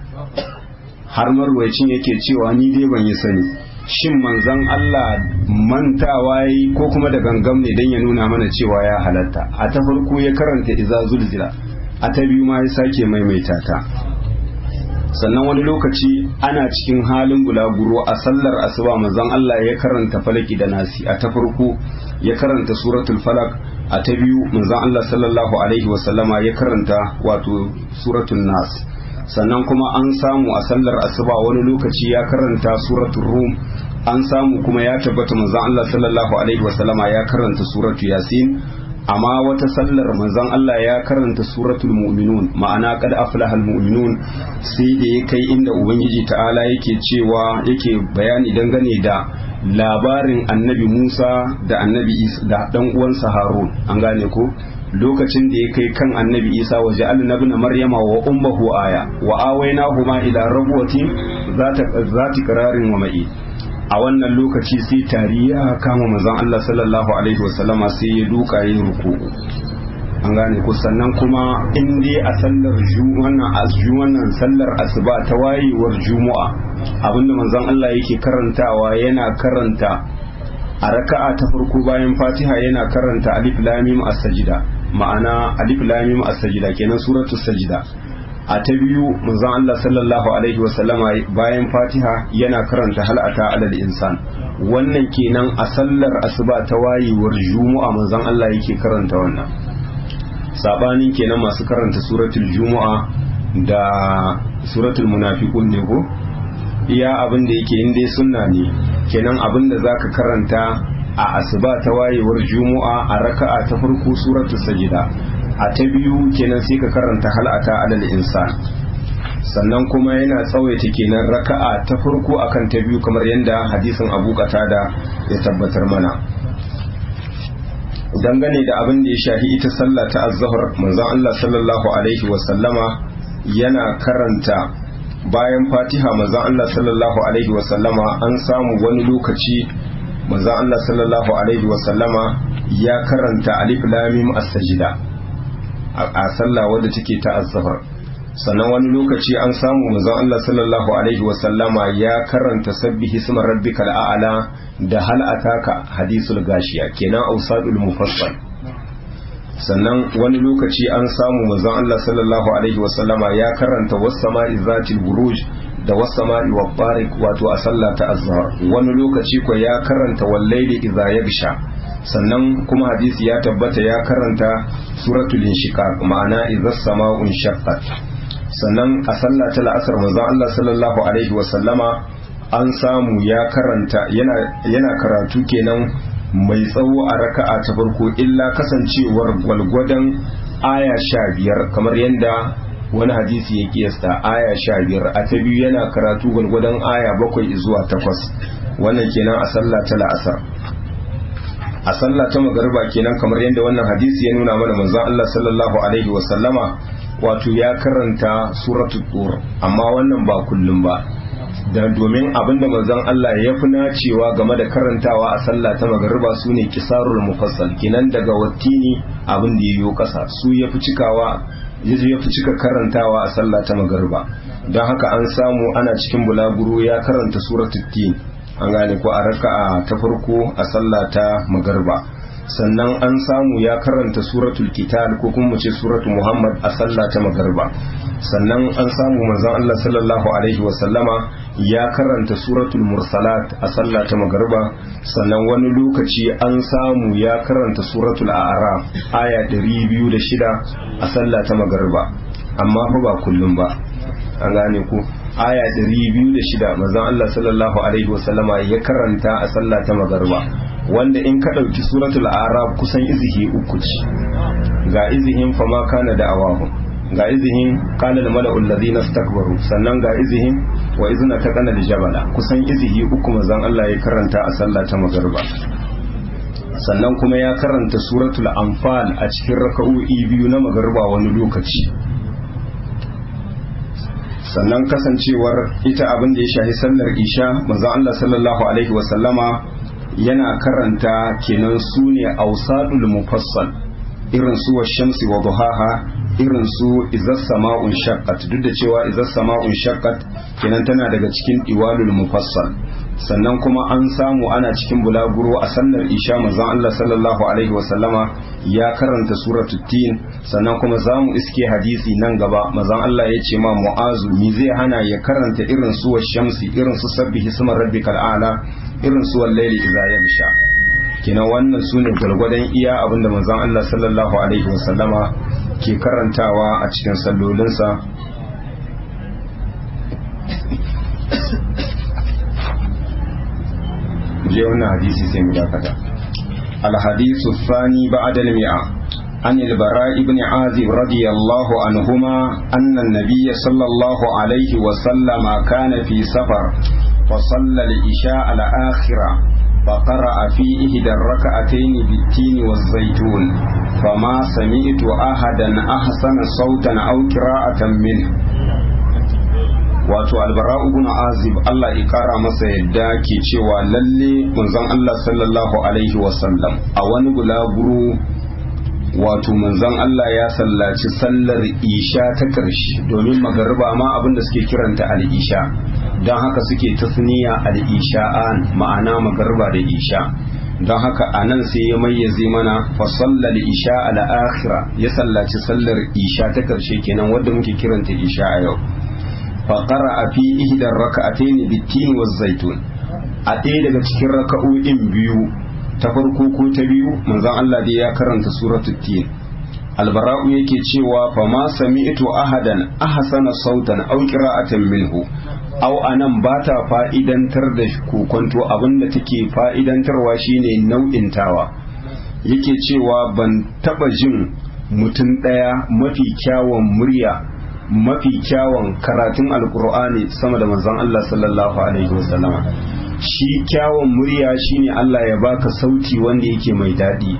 har marwayacin yake cewa ni dai ban yi sani shin manzon Allah mantawa yi ko kuma da gangam ne dan ya nuna mana cewa ya halatta a ta farko ya karanta iza zulzila a ta biyu ma ya sake maimaita ta sannan wani lokaci ana cikin halin bulaguro a sallar asuba manzon Allah ya karanta falaki da nasi a ta farko ya karanta suratul falak a ta biyu manzon Allah sallallahu alaihi wasallama ya karanta wato suratul nas sannan kuma an samu a sallar asuba wani lokaci ya karanta suratul rum an samu kuma ya tabbata manzon Allah sallallahu alaihi wasallama ya karanta suratul yasin amma wata sallar manzon Allah ya karanta suratul mu'minun ma'ana qad aflahal mu'minun sai da ya kai inda ubangiji ta'ala yake cewa yake bayani dangane da labarin annabi Musa da annabi Isa da dan uwansa Harun an gane ko lokacin da ya kai kan annabi Isa wa ja'alna ibn Maryama wa ummuhu aya wa awaynahuma ila rabwatin zata zati qararin wa ma'i a wannan lokaci sai tari ya kama manzon Allah sallallahu alaihi wasallama sai ya duka yin ruku'u an gane ku sannan kuma in dai a sallar wannan wannan sallar asuba ta wayewar juma'a abinda manzon Allah yake karantawa yana karanta a raka'a ta farko bayan Fatiha yana karanta alif lam mim as-sajda ma'ana alif lam mim as-sajda kenan suratul sajda a ta biyu manzon Allah sallallahu alaihi wasallama bayan Fatiha yana karanta hal'ata alal insan wannan kenan a sallar asuba ta wayewar juma'a manzon Allah yake karanta wannan sabanin kenan masu karanta suratul juma'a da suratul munafiqun ne ko iya abin da yake inda sunna ne kenan abin da zaka karanta a asuba ta wayewar juma'a a raka'a ta farko suratul sajida a ta biyu kenan sai ka karanta hal'ata alal insan sannan kuma yana tsawaita kenan raka'a ta farko akan ta biyu kamar yadda hadisin Abu Qatada ya tabbatar mana dangane da abin da ya shafi ita sallah ta az-zuhr manzon Allah sallallahu alaihi wa sallama yana karanta bayan Fatiha manzon Allah sallallahu alaihi wa sallama an samu wani lokaci manzon Allah sallallahu alaihi wa sallama ya karanta alif lam mim as-sajda a sallah wadda take ta azhar sannan wani lokaci an samu manzon Allah sallallahu alaihi wa sallama ya karanta sabbihi isma rabbikal a'la da hal ataka hadisul gashiya kenan ausadul mufassal sannan wani lokaci an samu manzon Allah sallallahu alaihi wa sallama ya karanta was sama'i zatil buruj da was sama'i wa tariq wato a sallah ta azhar wani lokaci ko ya karanta wal layli idza yagsha sannan kuma hadisi ya tabbata ya karanta suratul inshiqaq ma'ana idza sama'un shaqqat sannan a sallah ta la'asar manzon Allah sallallahu alaihi wa sallama an samu ya karanta yana yana karatu kenan mai tsawo a raka'a ta farko illa kasancewar gwalgwadon aya sha biyar kamar yadda wani hadisi ya kiyasta aya sha biyar a ta biyu yana karatu gwalgwadon aya bakwai zuwa takwas wannan kenan a sallah ta la'asar a sallah ta magarba kenan kamar yadda wannan hadisi ya nuna mana manzon Allah sallallahu alaihi wa sallama wato ya karanta suratul tur amma wannan ba kullum ba da domin abinda manzon Allah ya fi nacewa game da karantawa a sallah ta magarba su ne kisarul mufassal kenan daga wattini abin da yayo kasa su ya fi cikawa ya fi cika karantawa a sallah ta magarba don haka an samu ana cikin bulaguro ya karanta suratul tin an gane ko a raka'a ta farko a sallah ta magarba sannan an samu ya karanta suratul kital ko kuma mu ce suratul muhammad a sallah ta magarba sannan an samu manzon Allah sallallahu alaihi wa sallama ya karanta suratul mursalat a sallah ta magarba sannan wani lokaci an samu ya karanta suratul a'raf aya 206 a sallah ta magarba amma fa ba kullum ba an gane ku aya 206 manzon Allah sallallahu alaihi wa sallama ya karanta a sallah ta magarba wanda in ka ɗauki suratul arab kusan izihi uku ce ga izihin fama kana da awahum ga izihin qala al mala'u alladhina istakbaru sannan ga izihin wa izna taqana al jabala kusan izihi uku manzon Allah ya karanta a sallah ta magarba sannan kuma ya karanta suratul anfal a cikin raka'o'i biyu na magarba wani lokaci sannan kasancewar ita abin da ya shahi sallar isha manzon Allah sallallahu alaihi wasallama yana karanta kenan su ne ausadul mufassal irin su wa shamsi wa duhaha irin su izas sama'un shaqqat duk da cewa izas sama'un shaqqat kenan tana daga cikin iwalul mufassal sannan kuma an samu ana cikin bulaguro a sallar isha manzon Allah sallallahu alaihi wasallama ya karanta suratul tin sannan kuma zamu iske hadisi nan gaba manzon Allah ya ce ma mu'azu mi zai hana ya karanta irin su wa shamsi irin su sabbihi isma rabbikal a'la irin su wal layli idza yabsha kenan wannan su ne gwargwadon iya abinda manzon Allah sallallahu alaihi wasallama ke karantawa a cikin sallolinsa je wannan hadisi sai mu dakata الحديث الثاني بعد المئة عن البراء بن عازب رضي الله عنهما أن النبي صلى الله عليه وسلم كان في سفر فصلى العشاء الآخرة فقرأ في إحدى الركعتين بالتين والزيتون فما سمعت أحدا أحسن صوتا أو قراءة منه wato albara'u bin azib Allah ya kara masa yadda ke cewa lalle manzon Allah sallallahu alaihi wasallam a wani bulaguro wato manzon Allah ya sallaci sallar isha ta ƙarshe domin magariba ma abinda suke kiranta al-isha don haka suke tasniya al-isha'an ma'ana magariba da isha don haka a nan sai ya mayyaze mana fa sallal isha al-akhira ya sallaci sallar isha ta ƙarshe kenan wadda muke kiranta isha a yau faƙara a fi ihdar raka'atayn bitin wa zaitun a ɗaya daga cikin raka'o'in biyu ta farko ko ta biyu manzon Allah dai ya karanta suratul tin albara'u yake cewa fa ma sami'tu ahadan ahsana sautan aw qira'atan minhu aw anan ba ta fa'idantar da kokonto abinda take fa'idantarwa shine nau'in tawa yake cewa ban taba jin mutum ɗaya mafi kyawun murya mafi kyawun karatun alkur'ani sama da manzon Allah sallallahu alaihi wasallama shi kyawun murya shine Allah ya baka sauti wanda yake mai daɗi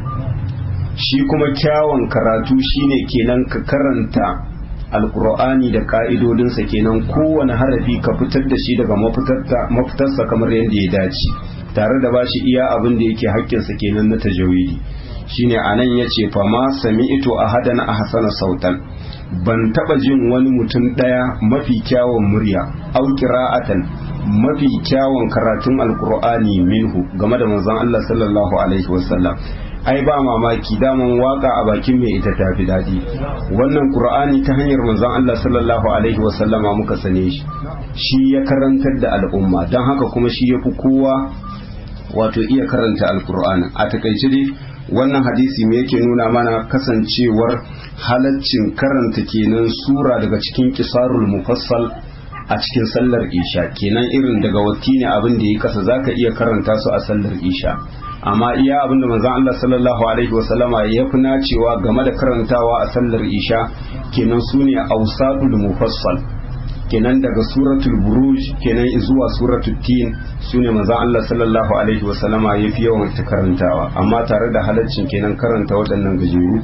shi kuma kyawun karatu shine kenan ka karanta alkur'ani da ka'idodinsa kenan kowane harafi ka fitar da shi daga mafitarsa kamar yadda ya dace tare da bashi iya abin da yake haƙƙinsa kenan na tajawidi shine anan yace fa ma sami'tu ahadan ahsana sautan ban taba jin wani mutum daya mafi kyawun murya au qira'atan mafi kyawun karatun alqur'ani minhu game da manzon Allah sallallahu alaihi wasallam ai ba mamaki daman waka a bakin mai ita tafi dadi wannan qur'ani ta hanyar manzon Allah sallallahu alaihi wasallama muka sane shi shi ya karantar da al'umma don haka kuma shi ya fi kowa wato iya karanta alqur'ani a takaice dai wannan hadisi me yake nuna mana kasancewar halaccin karanta kenan sura daga cikin kisarul mufassal a cikin sallar isha kenan irin daga watti ne abin da ya kasa zaka iya karanta su a sallar isha amma iya abin da manzon Allah sallallahu alaihi wasallama ya fi nacewa game da karantawa a sallar isha kenan sune awsadul mufassal kenan daga suratul buruj kenan zuwa suratul tin sune manzon Allah sallallahu alaihi wa sallama yafi yawan ta karantawa amma tare da halaccin kenan karanta waɗannan gajeru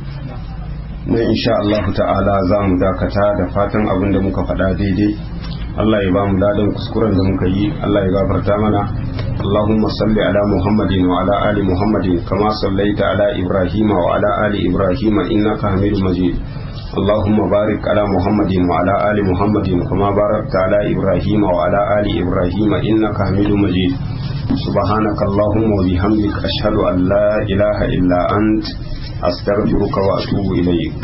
na insha Allah ta'ala za mu dakata da fatan abin da muka faɗa daidai Allah ya ba mu ladan kuskuren da muka yi Allah ya gafarta mana اللهم صل على محمد وعلى آل محمد كما صليت على إبراهيم وعلى آل إبراهيم إنك حميد مجيد اللهم بارك على محمد وعلى آل محمد كما باركت على إبراهيم وعلى آل إبراهيم إنك حميد مجيد سبحانك اللهم وبحمدك أشهد أن لا إله إلا أنت أستغفرك وأتوب إليك